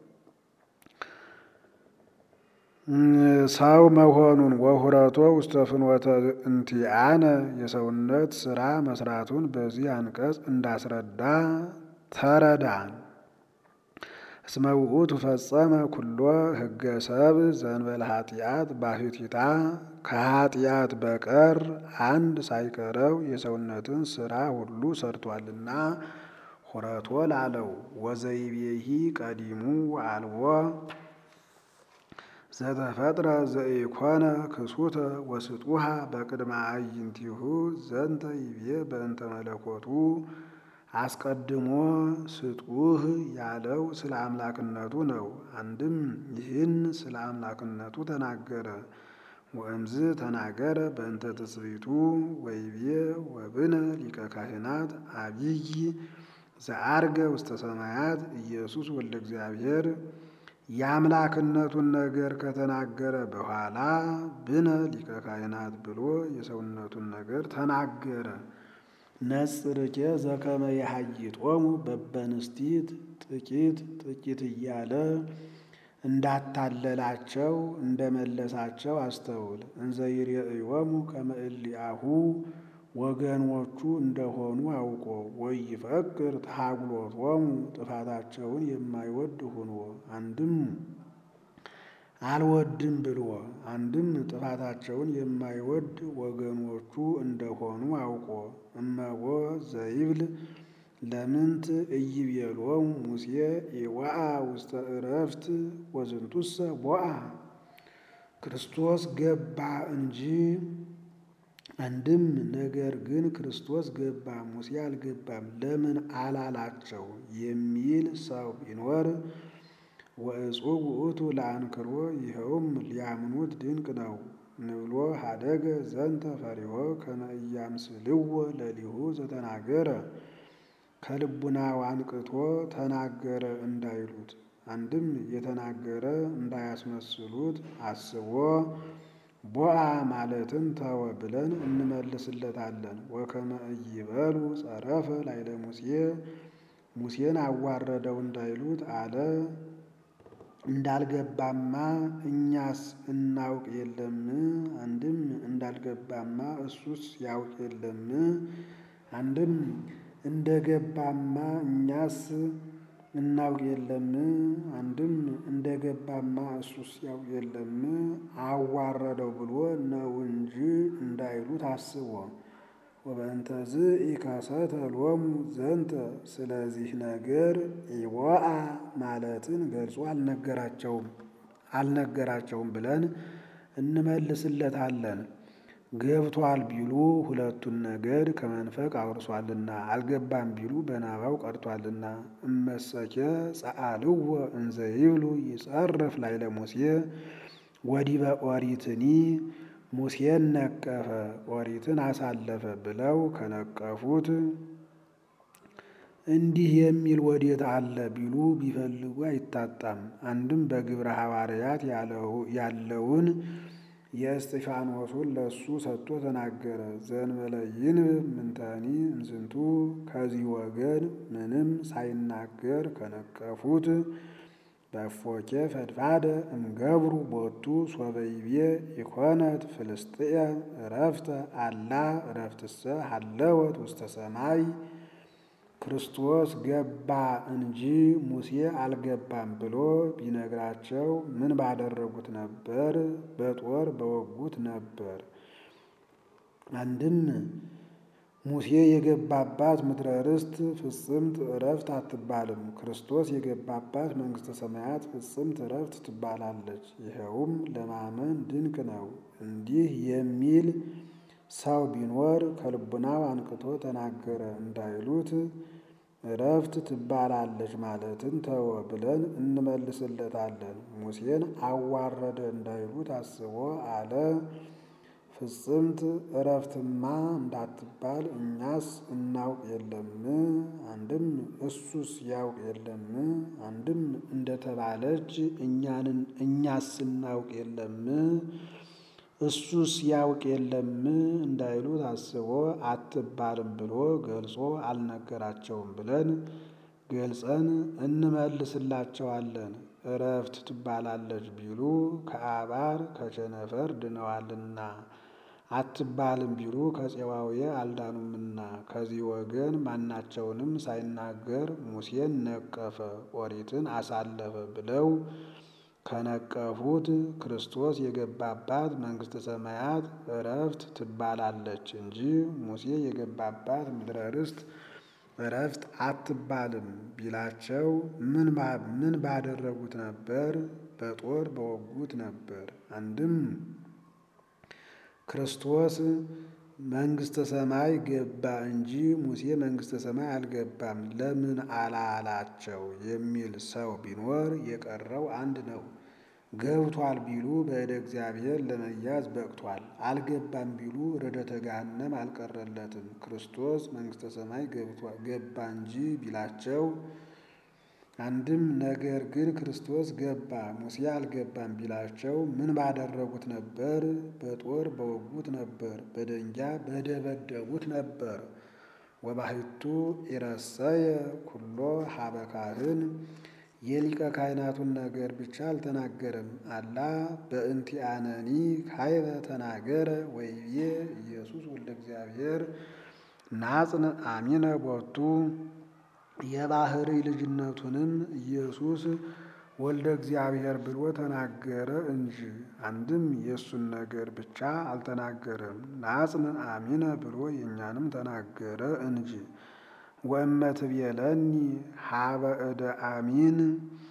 ሰው መሆኑን ወሁረቶ ውስተ ፍኖተ እንቲአነ የሰውነት ስራ መስራቱን በዚህ አንቀጽ እንዳስረዳ ተረዳ። እስመ ውእቱ ፈጸመ ኩሎ ሕገ ሰብ ዘንበለ ኃጢአት ባሕቲታ ከኃጢአት በቀር አንድ ሳይቀረው የሰውነትን ስራ ሁሉ ሰርቷልና ሁረቶ ላለው ወዘይቤሂ ቀዲሙ አልቦ ዘተፈጥረ ዘኢኮነ ክሱተ ወስጡሃ በቅድመ አዕይንቲሁ ዘንተ ይቤ በእንተ መለኮቱ አስቀድሞ ስጡህ ያለው ስለ አምላክነቱ ነው። አንድም ይህን ስለ አምላክነቱ ተናገረ። ወእምዝ ተናገረ በእንተ ትስብእቱ ወይቤ ወብነ ሊቀ ካህናት አቢይ ዘአርገ ውስተ ሰማያት ኢየሱስ ወልደ እግዚአብሔር የአምላክነቱን ነገር ከተናገረ በኋላ ብነ ሊቀ ካህናት ብሎ የሰውነቱን ነገር ተናገረ። ነጽርኬ ዘከመ የሐይጦሙ በበንስቲት ጥቂት ጥቂት እያለ እንዳታለላቸው እንደመለሳቸው አስተውል። እንዘ ይሬእዮሙ ከመ እሊአሁ ወገኖቹ እንደሆኑ አውቆ ወይፈቅር ተሃጉሎቶሙ ጥፋታቸውን የማይወድ ሆኖ አንድም አልወድም ብሎ አንድም ጥፋታቸውን የማይወድ ወገኖቹ እንደሆኑ አውቆ እመቦ ዘይብል ለምንት ኢይቤሎሙ ሙሴ ኢወአ ውስተ ዕረፍት ወዝንቱሰ ቦአ ክርስቶስ ገባ እንጂ አንድም ነገር ግን ክርስቶስ ገባ ሙሴ አልገባም ለምን አላላቸው የሚል ሰው ቢኖር ወእጹብ ውእቱ ለአንክሮ ይኸውም ሊያምኑት ድንቅ ነው ንብሎ ሀደገ ዘንተ ፈሪሆ ከመ ኢያምስልዎ ለሊሁ ዘተናገረ ከልቡናው አንቅቶ ተናገረ እንዳይሉት አንድም የተናገረ እንዳያስመስሉት አስቦ ቦአ ማለትን ተወ ብለን እንመልስለታለን። ወከመ ኢይበሉ ጸረፈ ላይለ ሙሴ ሙሴን አዋረደው እንዳይሉት አለ እንዳልገባማ እኛስ እናውቅ የለም አንድም እንዳልገባማ እሱስ ያውቅ የለም አንድም እንደገባማ እኛስ እናውቅ የለም አንድም እንደገባማ እሱስ ያውቅ የለም አዋረደው ብሎ ነው እንጂ እንዳይሉት አስቦ ወበእንተዝ ኢከሰተ ሎሙ ዘንተ ስለዚህ ነገር ኢወአ ማለትን ገልጾ አልነገራቸውም አልነገራቸውም ብለን እንመልስለታለን። ገብቷል ቢሉ ሁለቱን ነገድ ከመንፈቅ አውርሷልና፣ አልገባም ቢሉ በናባው ቀርቷልና። እመሰኬ ጸአልዎ እንዘ ይብሉ ይጸርፍ ላይለ ሙሴ ወዲበ ኦሪትኒ ሙሴን ነቀፈ ኦሪትን አሳለፈ ብለው ከነቀፉት እንዲህ የሚል ወዴት አለ ቢሉ ቢፈልጉ አይታጣም። አንድም በግብረ ሐዋርያት ያለውን የእስጢፋኖሱን ለሱ ሰጥቶ ተናገረ። ዘእንበለ ይንብብ ምንተኒ እምዝንቱ ከዚህ ወገን ምንም ሳይናገር ከነቀፉት በእፎኬ ፈድፋደ እምገብሩ ቦቱ ሶበይቤ ኢኮነት ፍልስጥኤም እረፍተ አላ እረፍትሰ ሀለወት ውስተ ሰማይ ክርስቶስ ገባ እንጂ ሙሴ አልገባም ብሎ ቢነግራቸው ምን ባደረጉት ነበር? በጦር በወጉት ነበር። አንድም ሙሴ የገባባት ምድረ ርስት ፍጽምት እረፍት አትባልም። ክርስቶስ የገባባት መንግሥተ ሰማያት ፍጽምት እረፍት ትባላለች። ይኸውም ለማመን ድንቅ ነው። እንዲህ የሚል ሰው ቢኖር ከልቡናው አንቅቶ ተናገረ እንዳይሉት እረፍት ትባላለች ማለትን ተወ ብለን እንመልስለታለን። ሙሴን አዋረደ እንዳይሉት አስቦ አለ ፍጽምት እረፍትማ እንዳትባል እኛስ እናውቅ የለም አንድም እሱስ ያውቅ የለም አንድም እንደተባለች እኛንን እኛስ እናውቅ የለም እሱስ ያውቅ የለም እንዳይሉት አስቦ አትባልም ብሎ ገልጾ አልነገራቸውም ብለን ገልጸን እንመልስላቸዋለን። እረፍት ትባላለች ቢሉ ከአባር ከቸነፈር ድነዋልና አትባልም ቢሉ ከፄዋውየ አልዳኑምና ከዚህ ወገን ማናቸውንም ሳይናገር ሙሴን ነቀፈ ኦሪትን አሳለፈ ብለው ከነቀፉት ክርስቶስ የገባባት መንግሥተ ሰማያት እረፍት ትባላለች እንጂ ሙሴ የገባባት ምድረ ርስት እረፍት አትባልም ቢላቸው ምን ባደረጉት ነበር? በጦር በወጉት ነበር። አንድም ክርስቶስ መንግሥተ ሰማይ ገባ እንጂ ሙሴ መንግሥተ ሰማይ አልገባም ለምን አላላቸው የሚል ሰው ቢኖር የቀረው አንድ ነው። ገብቷል ቢሉ በእደ እግዚአብሔር ለመያዝ በቅቷል። አልገባም ቢሉ ረደተ ገሃነም አልቀረለትም። ክርስቶስ መንግሥተ ሰማይ ገባ እንጂ ቢላቸው አንድም ነገር ግን ክርስቶስ ገባ ሙሴ አልገባም ቢላቸው ምን ባደረጉት ነበር? በጦር በወጉት ነበር። በደንጊያ በደበደቡት ነበር። ወባሕቱ ኢረሰየ ኩሎ ሀበ ካህን የሊቀ ካህናቱን ነገር ብቻ አልተናገረም። አላ በእንቲአነኒ ካይበ ተናገረ ወይቤ ኢየሱስ ወልደ እግዚአብሔር ናጽን አሚነ ቦቱ የባህሪ ልጅነቱንም ኢየሱስ ወልደ እግዚአብሔር ብሎ ተናገረ እንጂ አንድም የእሱን ነገር ብቻ አልተናገረም። ናጽን አሚነ ብሎ የእኛንም ተናገረ እንጂ ወእመ ትቤለኒ ሀበ እደ አሚን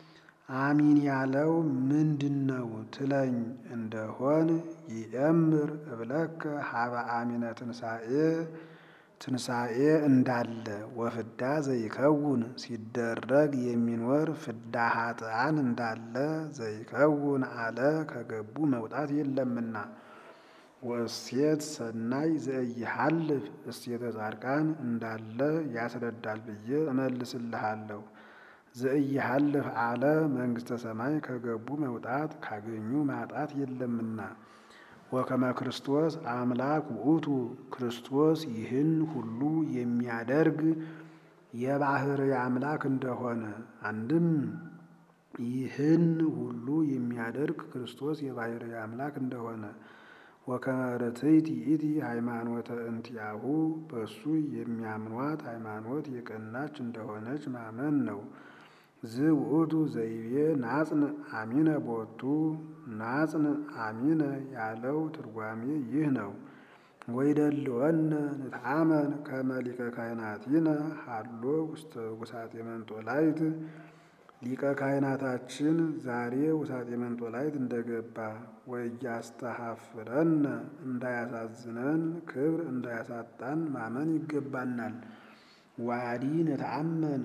አሚን ያለው ምንድን ነው ትለኝ እንደሆን ይእምር እብለከ ሀበ አሚነ ትንሣኤ ትንሣኤ እንዳለ ወፍዳ ዘይከውን ሲደረግ የሚኖር ፍዳ ኃጥአን እንዳለ ዘይከውን አለ ከገቡ መውጣት የለምና። ወእሴት ሰናይ ዘኢይሃልፍ እሴተ ጻድቃን እንዳለ ያስረዳል ብዬ እመልስልሃለሁ። ዘኢይሃልፍ አለ መንግሥተ ሰማይ ከገቡ መውጣት ካገኙ ማጣት የለምና። ወከመ ክርስቶስ አምላክ ውእቱ ክርስቶስ ይህን ሁሉ የሚያደርግ የባሕርይ አምላክ እንደሆነ አንድም ይህን ሁሉ የሚያደርግ ክርስቶስ የባሕርይ አምላክ እንደሆነ ወከመ ርትዕት ይእቲ ሃይማኖተ እንቲአሁ በእሱ የሚያምኗት ሃይማኖት የቀናች እንደሆነች ማመን ነው። ዝውእቱ ዘይቤ ናጽን አሚነ ቦቱ ናጽን አሚነ ያለው ትርጓሜ ይህ ነው። ወይደልወነ ንትአመን ከመ ሊቀ ካህናቲነ ሀሎ ውስተ ውሳጤ መንጦላይት ሊቀ ካህናታችን ዛሬ ውሳጤ መንጦላይት እንደገባ ወያስተሐፍረነ እንዳያሳዝነን ክብር እንዳያሳጣን ማመን ይገባናል። ዋዲ ንተአመን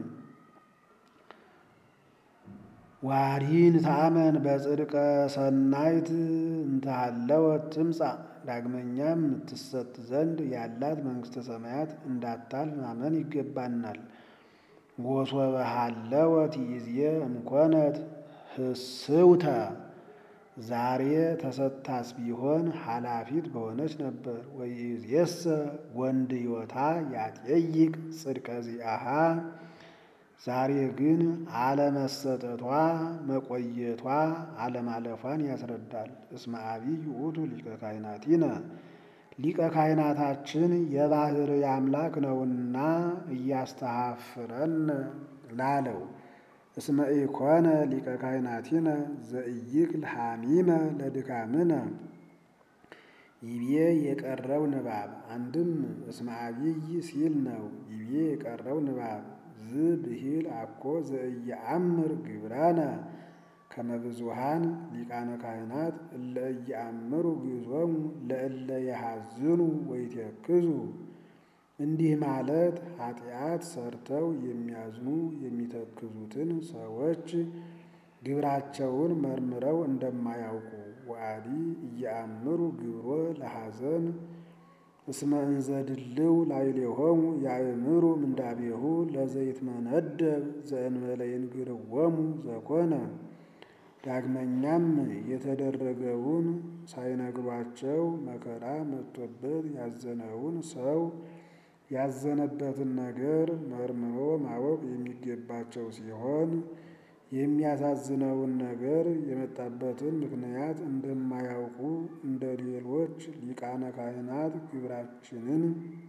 ዋዲ ንተአመን በጽድቀ ሰናይት እንተሃለወት ትምጻእ ዳግመኛም ትሰጥ ዘንድ ያላት መንግሥተ ሰማያት እንዳታልፍ ማመን ይገባናል። ወሶበ ሀለወት ይእዜ እምኮነት ህስውተ ዛሬ ተሰጥታስ ቢሆን ኃላፊት በሆነች ነበር። ወይእዜሰ ወንድዮታ ያጠይቅ ጽድቀ ዚአሃ ዛሬ ግን አለመሰጠቷ መቆየቷ አለማለፏን ያስረዳል። እስመ አቢይ ውእቱ ሊቀ ካህናቲነ ሊቀ ካህናታችን የባሕርይ አምላክ ነውና እያስተሐፍረን ላለው እስመ ኢኮነ ሊቀ ካህናቲነ ዘኢይክል ሐሚመ ለድካምነ ይቤ የቀረው ንባብ አንድም እስመ አቢይ ሲል ነው። ይቤ የቀረው ንባብ ዝ ብሂል አኮ ዘኢየአምር ግብራነ ከመ ብዙኃን ሊቃነ ካህናት እለ ኢየአምሩ ግዞሙ ለእለ የሐዝኑ ወይትክዙ እንዲህ ማለት ኃጢአት ሰርተው የሚያዝኑ የሚተክዙትን ሰዎች ግብራቸውን መርምረው እንደማያውቁ ወአዲ እየአምሩ ግብሮ ለሐዘን እስመ እንዘ ድልው ላዕሌሆሙ ያእምሩ ምንዳቤሁ ለዘይትመነደብ ዘእንበለ ይንግርዎሙ ዘኮነ ዳግመኛም የተደረገውን ሳይነግሯቸው መከራ መጥቶበት ያዘነውን ሰው ያዘነበትን ነገር መርምሮ ማወቅ የሚገባቸው ሲሆን የሚያሳዝነውን ነገር የመጣበትን ምክንያት እንደማያውቁ እንደ ሌሎች ሊቃነ ካህናት ግብራችንን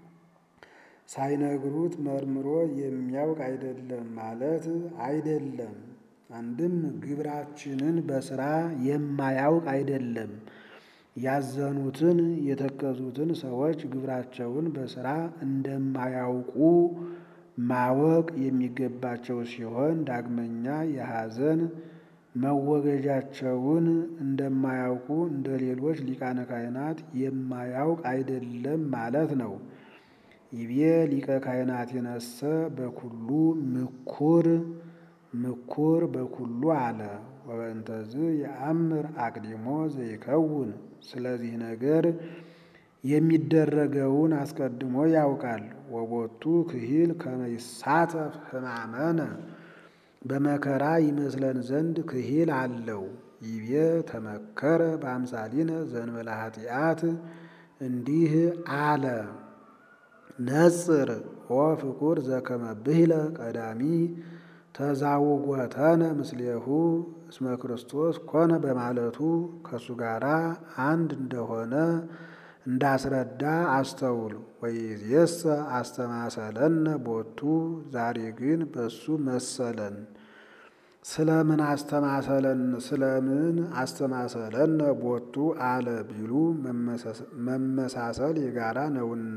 ሳይነግሩት መርምሮ የሚያውቅ አይደለም ማለት አይደለም። አንድም ግብራችንን በስራ የማያውቅ አይደለም። ያዘኑትን የተከዙትን ሰዎች ግብራቸውን በስራ እንደማያውቁ ማወቅ የሚገባቸው ሲሆን ዳግመኛ የሐዘን መወገጃቸውን እንደማያውቁ እንደ ሌሎች ሊቃነ ካህናት የማያውቅ አይደለም ማለት ነው። ይቤ ሊቀ ካህናት የነሰ በኩሉ ምኩር ምኩር በኩሉ አለ ወበእንተዝ የአምር አቅዲሞ ዘይከውን ስለዚህ ነገር የሚደረገውን አስቀድሞ ያውቃል። ወቦቱ ክሂል ከመ ይሳተፍ ሕማመነ በመከራ ይመስለን ዘንድ ክሂል አለው። ይቤ ተመከረ በአምሳሊነ ዘእንበለ ኃጢአት እንዲህ አለ ነጽር ኦ ፍቁር ዘከመ ብሂለ ቀዳሚ ተዛውጎተነ ምስሌሁ እስመ ክርስቶስ ኮነ በማለቱ ከእሱ ጋር አንድ እንደሆነ እንዳስረዳ አስተውል። ወይእዜሰ አስተማሰለነ ቦቱ ዛሬ ግን በሱ መሰለን። ስለምን አስተማሰለን ስለምን አስተማሰለነ ቦቱ አለ ቢሉ መመሳሰል የጋራ ነውና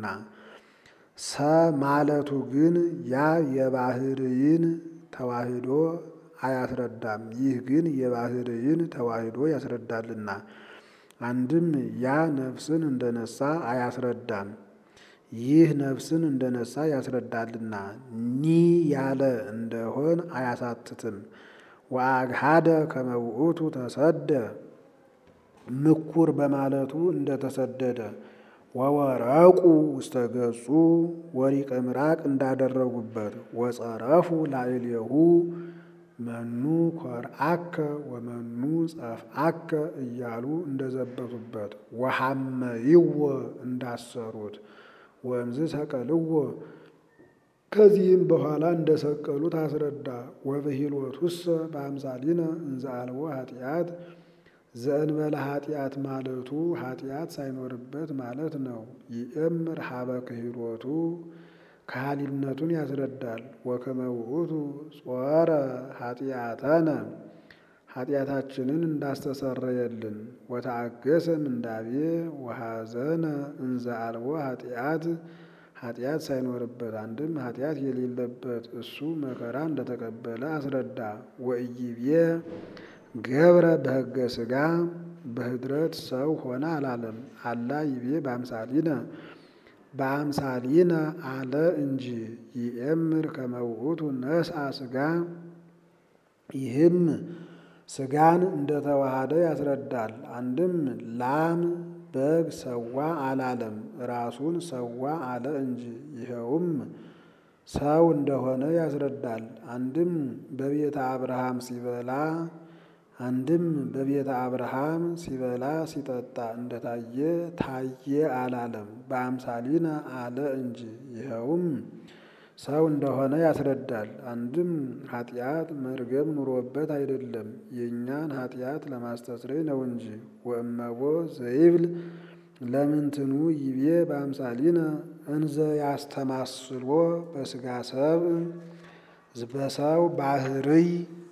ሰ ማለቱ ግን ያ የባሕርይን ተዋህዶ አያስረዳም። ይህ ግን የባህርይን ተዋሂዶ ያስረዳልና። አንድም ያ ነፍስን እንደነሳ አያስረዳም። ይህ ነፍስን እንደነሳ ያስረዳልና። ኒ ያለ እንደሆን አያሳትትም። ወአግሃደ ከመ ውእቱ ተሰደ ምኩር በማለቱ እንደተሰደደ ወወረቁ ውስተ ገጹ ወሪቀ ምራቅ እንዳደረጉበት ወጸረፉ ላዕሌሁ መኑ ኮርአከ ወመኑ ጸፍአከ እያሉ እንደዘበቱበት ወሐመይዎ እንዳሰሩት ወእምዝ ሰቀልዎ ከዚህም በኋላ እንደሰቀሉት አስረዳ። ወብሂልወቱሰ በአምሳሊነ እንዘ አልቦ ኃጢአት ዘእንበለ ኃጢአት ማለቱ ኃጢአት ሳይኖርበት ማለት ነው። ይእምር ሀበ ክህሎቱ ካህሊነቱን ያስረዳል። ወከመ ውእቱ ጾረ ኃጢአተነ ኃጢአታችንን እንዳስተሰረየልን ወተአገሰ ምንዳቤ ወሐዘነ እንዘ አልቦ ኃጢአት ኃጢአት ሳይኖርበት አንድም ኃጢአት የሌለበት እሱ መከራ እንደተቀበለ አስረዳ። ወኢይቤ ገብረ በሕገ ሥጋ በህድረት ሰው ሆነ አላለም። አላ ይቤ በአምሳሊነ በአምሳሊነ አለ እንጂ ይእምር ከመ ውእቱ ነስአ ሥጋ ይህም ሥጋን እንደተዋሃደ ያስረዳል። አንድም ላም በግ ሰዋ አላለም፣ ራሱን ሰዋ አለ እንጂ ይኸውም ሰው እንደሆነ ያስረዳል። አንድም በቤተ አብርሃም ሲበላ አንድም በቤተ አብርሃም ሲበላ ሲጠጣ እንደታየ ታየ አላለም፣ በአምሳሊነ አለ እንጂ ይኸውም ሰው እንደሆነ ያስረዳል። አንድም ኃጢአት መርገም ኑሮበት አይደለም የእኛን ኃጢአት ለማስተስረይ ነው እንጂ። ወእመቦ ዘይብል ለምንትኑ ይቤ በአምሳሊነ እንዘ ያስተማስሎ በሥጋ ሰብ በሰው ባህርይ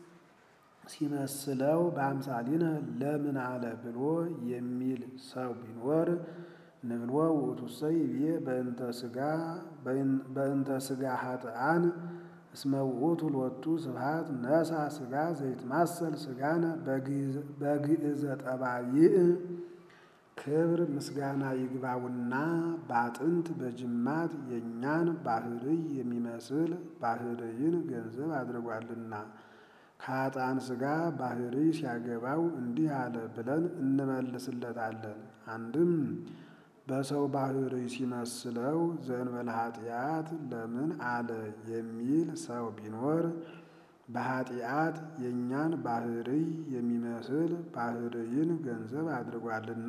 ሲመስለው በአምሳሊነ ለምን አለ ብሎ የሚል ሰው ቢኖር ንብሎ ውእቱሰ ይቤ በእንተ ሥጋ በእንተ ሥጋ ኃጥኣን እስመ ውእቱ ሎቱ ስብሐት ነሳ ሥጋ ዘይትማሰል ሥጋነ በግእዘ ጠባይእ ክብር ምስጋና ይግባውና በአጥንት በጅማት የእኛን ባህርይ የሚመስል ባህርይን ገንዘብ አድርጓልና ከኃጥኣን ሥጋ ባህርይ ሲያገባው እንዲህ አለ ብለን እንመልስለታለን። አንድም በሰው ባህርይ ሲመስለው ዘእንበለ ኃጢአት ለምን አለ የሚል ሰው ቢኖር በኃጢአት የእኛን ባህርይ የሚመስል ባህርይን ገንዘብ አድርጓልና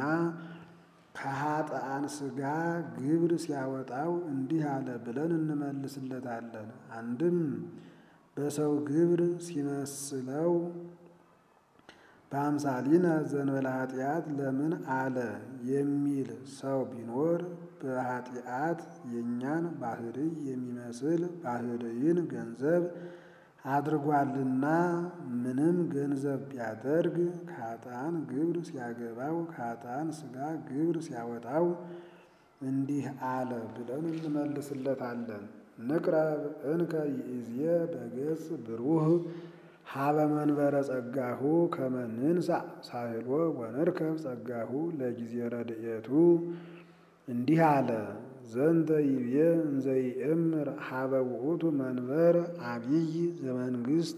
ከኃጥኣን ሥጋ ግብር ሲያወጣው እንዲህ አለ ብለን እንመልስለታለን። አንድም በሰው ግብር ሲመስለው በአምሳሊነ ዘእንበለ ኃጢአት ለምን አለ የሚል ሰው ቢኖር በኃጢአት የእኛን ባህርይ የሚመስል ባህርይን ገንዘብ አድርጓልና ምንም ገንዘብ ቢያደርግ ከኃጥኣን ግብር ሲያገባው ከኃጥኣን ሥጋ ግብር ሲያወጣው እንዲህ አለ ብለን እንመልስለታለን። ንቅረብ እንከ ይእዜ በገጽ ብሩህ ሀበ መንበረ ጸጋሁ ከመ ንንሣእ ሳህሎ ወንርከብ ጸጋሁ ለጊዜ ረድኤቱ እንዲህ አለ። ዘንተ ይቤ እንዘ ይእምር ሀበ ውእቱ መንበር አብይ ዘመንግስት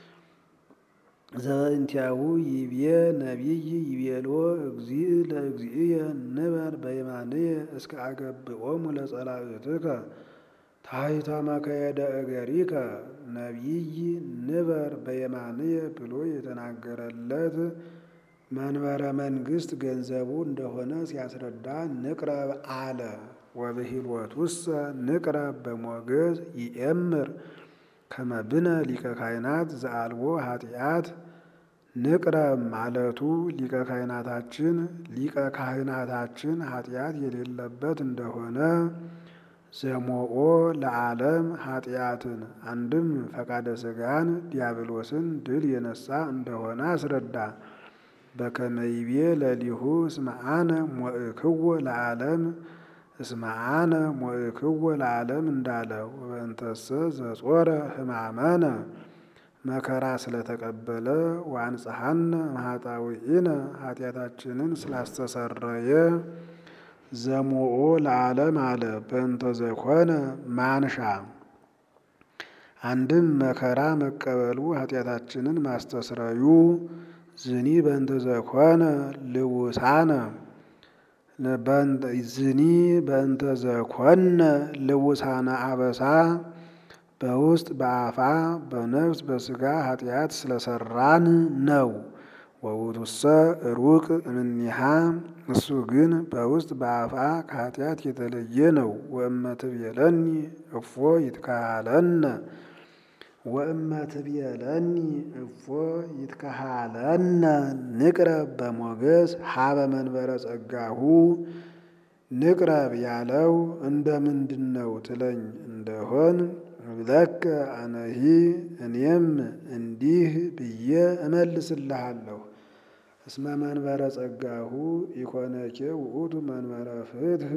ዘበእንቲአሁ ይቤ ነቢይ ይቤሎ እግዚእ ለእግዚእየ ንበር በየማንየ እስከ አገብኦሙ ለጸላእትከ ታሕተ መከየደ እገሪከ ነቢይ ንበር በየማንየ ብሎ የተናገረለት መንበረ መንግስት ገንዘቡ እንደሆነ ሲያስረዳ ንቅረብ አለ። ወብሂልወቱሰ ንቅረብ በሞገዝ ይእምር ከመ ብነ ሊቀ ካህናት ዘአልቦ ኃጢአት ንቅረብ ማለቱ ሊቀ ካህናታችን ሊቀ ካህናታችን ኃጢአት የሌለበት እንደሆነ ዘሞኦ ለዓለም ኃጢአትን አንድም ፈቃደ ሥጋን ዲያብሎስን ድል የነሳ እንደሆነ አስረዳ። በከመ ይቤ ለሊሁ እስመ አነ ሞእክዎ ለዓለም እስመ አነ ሞእክዎ ለዓለም እንዳለው ወበእንተሰ ዘጾረ ሕማመነ መከራ ስለተቀበለ ወአንጽሐነ እምኃጣውኢነ ኃጢአታችንን ስላስተሰረየ ዘሞኦ ለዓለም አለ በእንተ ዘኮነ ማንሻ አንድም መከራ መቀበሉ ኃጢአታችንን ማስተስረዩ ዝኒ በእንተ ዘኮነ ልውሳነ ዝኒ በእንተ ዘኮነ ልውሳነ አበሳ በውስጥ በአፋ በነፍስ በስጋ ኃጢአት ስለሰራን ነው። ወውቱሰ ሩቅ እምኔሃ እሱ ግን በውስጥ በአፋ ከኃጢአት የተለየ ነው። ወእመ ትቤለኒ እፎ ይትካሃለነ ወእመ ትቤለኒ እፎ ይትካሃለነ ንቅረብ በሞገስ ሀበ መንበረ ጸጋሁ ንቅረብ ያለው እንደ ምንድን ነው ትለኝ እንደሆን ብለከ አነሂ እኔም እንዲህ ብዬ እመልስልሃለሁ። እስመ መንበረ ጸጋሁ ኢኮነኬ ውእቱ መንበረ ፍትህ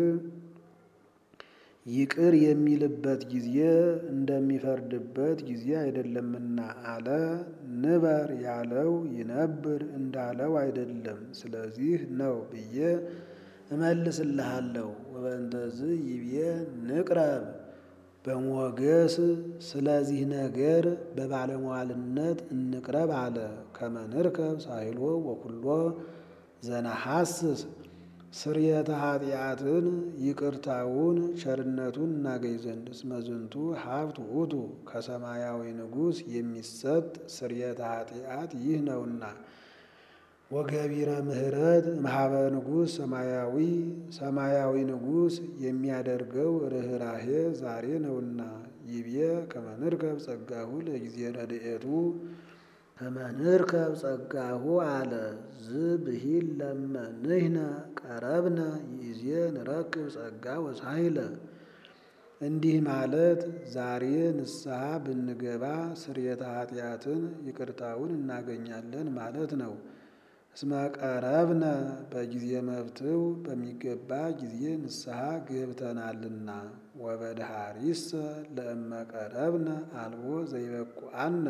ይቅር የሚልበት ጊዜ እንደሚፈርድበት ጊዜ አይደለምና አለ። ንበር ያለው ይነብር እንዳለው አይደለም። ስለዚህ ነው ብዬ እመልስልሃለሁ። ወበእንተዝ ይቤ ንቅረብ በሞገስ ስለዚህ ነገር በባለሟልነት እንቅረብ አለ። ከመ ንርከብ ሳይሎ ወኩሎ ዘነሐስስ ስርየተ ኃጢአትን ይቅርታውን ቸርነቱን እናገኝ ዘንድ እስመ ዝንቱ ሀብት ውእቱ ከሰማያዊ ንጉሥ የሚሰጥ ስርየተ ኃጢአት ይህ ነውና። ወገቢረ ምሕረት እምኀበ ንጉሥ ሰማያዊ ሰማያዊ ንጉሥ የሚያደርገው ርኅራሄ ዛሬ ነውና። ይቤ ከመ ንርከብ ጸጋሁ ለጊዜ ረድኤቱ ከመ ንርከብ ጸጋሁ አለ ዝብሂል ለመ ንሕነ ቀረብነ ይእዜ ንረክብ ጸጋ ወሳይለ እንዲህ ማለት ዛሬ ንስሐ ብንገባ ስርየተ ኃጢአትን ይቅርታውን እናገኛለን ማለት ነው። እስመ ቀረብነ በጊዜ መብትው በሚገባ ጊዜ ንስሐ ገብተናልና። ወበድሃሪሰ ለእመ ቀረብነ አልቦ ዘይበቁአነ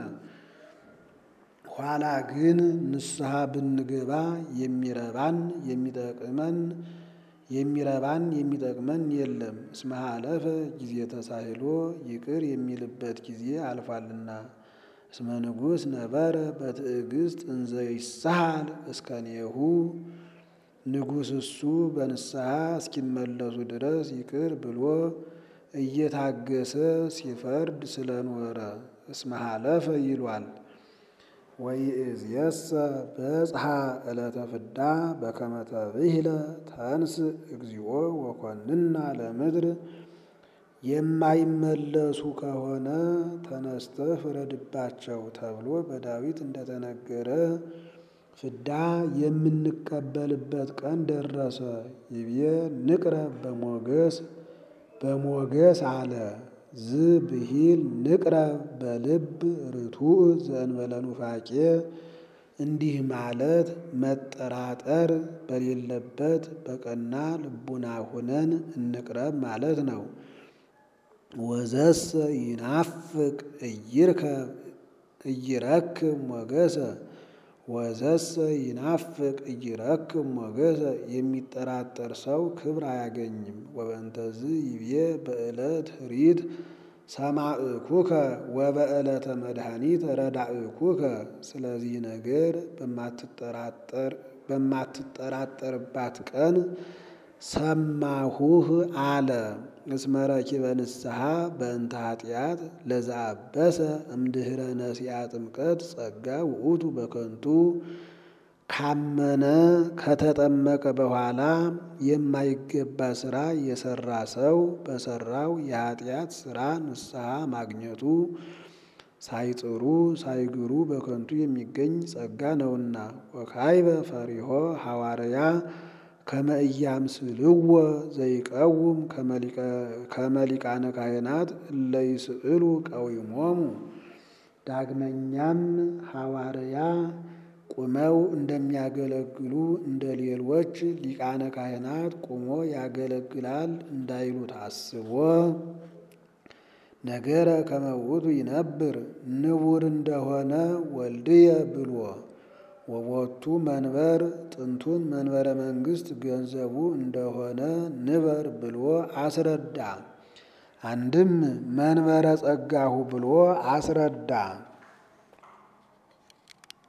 ኋላ ግን ንስሐ ብንገባ የሚረባን የሚጠቅመን የሚረባን የሚጠቅመን የለም። እስመ ሀለፈ ጊዜ ተሳህሎ ይቅር የሚልበት ጊዜ አልፏልና። እስመ ንጉሥ ነበረ በትዕግስት እንዘ ይሳሃል እስከኔሁ ንጉሥ እሱ በንስሐ እስኪመለሱ ድረስ ይቅር ብሎ እየታገሰ ሲፈርድ ስለኖረ እስመ ሀለፈ ይሏል። ወይእዜሰ በጽሐ ዕለተ ፍዳ በከመ ተብሂለ ተንስ እግዚኦ ወኮንና ለምድር የማይመለሱ ከሆነ ተነስተህ ፍረድባቸው ተብሎ በዳዊት እንደተነገረ ፍዳ የምንቀበልበት ቀን ደረሰ። ይቤ ንቅረብ በሞገስ በሞገስ አለ ዝብሂል ንቅረብ በልብ ርቱዕ ዘእንበለ ኑፋቄ እንዲህ ማለት መጠራጠር በሌለበት በቀና ልቡና ሁነን እንቅረብ ማለት ነው። ወዘሰ ይናፍቅ እይርከብ እይረክብ ሞገሰ ወዘሰ ይናፍቅ እይረክብ ሞገሰ የሚጠራጠር ሰው ክብር አያገኝም። ወበእንተዝ ይቤ በዕለት ኅሪት ሰማዕኩከ ወበዕለተ መድኃኒት ረዳእኩከ። ስለዚህ ነገር በማትጠራጠርባት ቀን ሰማሁህ አለ። እስመ ረኪበ ንስሐ በእንተ ኃጢአት ለዘአበሰ እምድኅረ ነሲአ ጥምቀት ጸጋ ውእቱ በከንቱ ካመነ ከተጠመቀ በኋላ የማይገባ ሥራ የሠራ ሰው በሠራው የኃጢአት ሥራ ንስሐ ማግኘቱ ሳይጥሩ ሳይግሩ በከንቱ የሚገኝ ጸጋ ነውና። ወካይበ ፈሪሆ ሐዋርያ ከመ ኢያምስልዎ ዘይቀውም ከመ ሊቃነ ካህናት እለ ይስእሉ ቀዊሞሙ። ዳግመኛም ሐዋርያ ቁመው እንደሚያገለግሉ እንደ ሌሎች ሊቃነ ካህናት ቁሞ ያገለግላል እንዳይሉት አስቦ ነገረ ከመ ውእቱ ይነብር ንቡር እንደሆነ ወልድየ ብሎ ወቦቱ መንበር ጥንቱን መንበረ መንግስት ገንዘቡ እንደሆነ ንበር ብሎ አስረዳ። አንድም መንበረ ጸጋሁ ብሎ አስረዳ።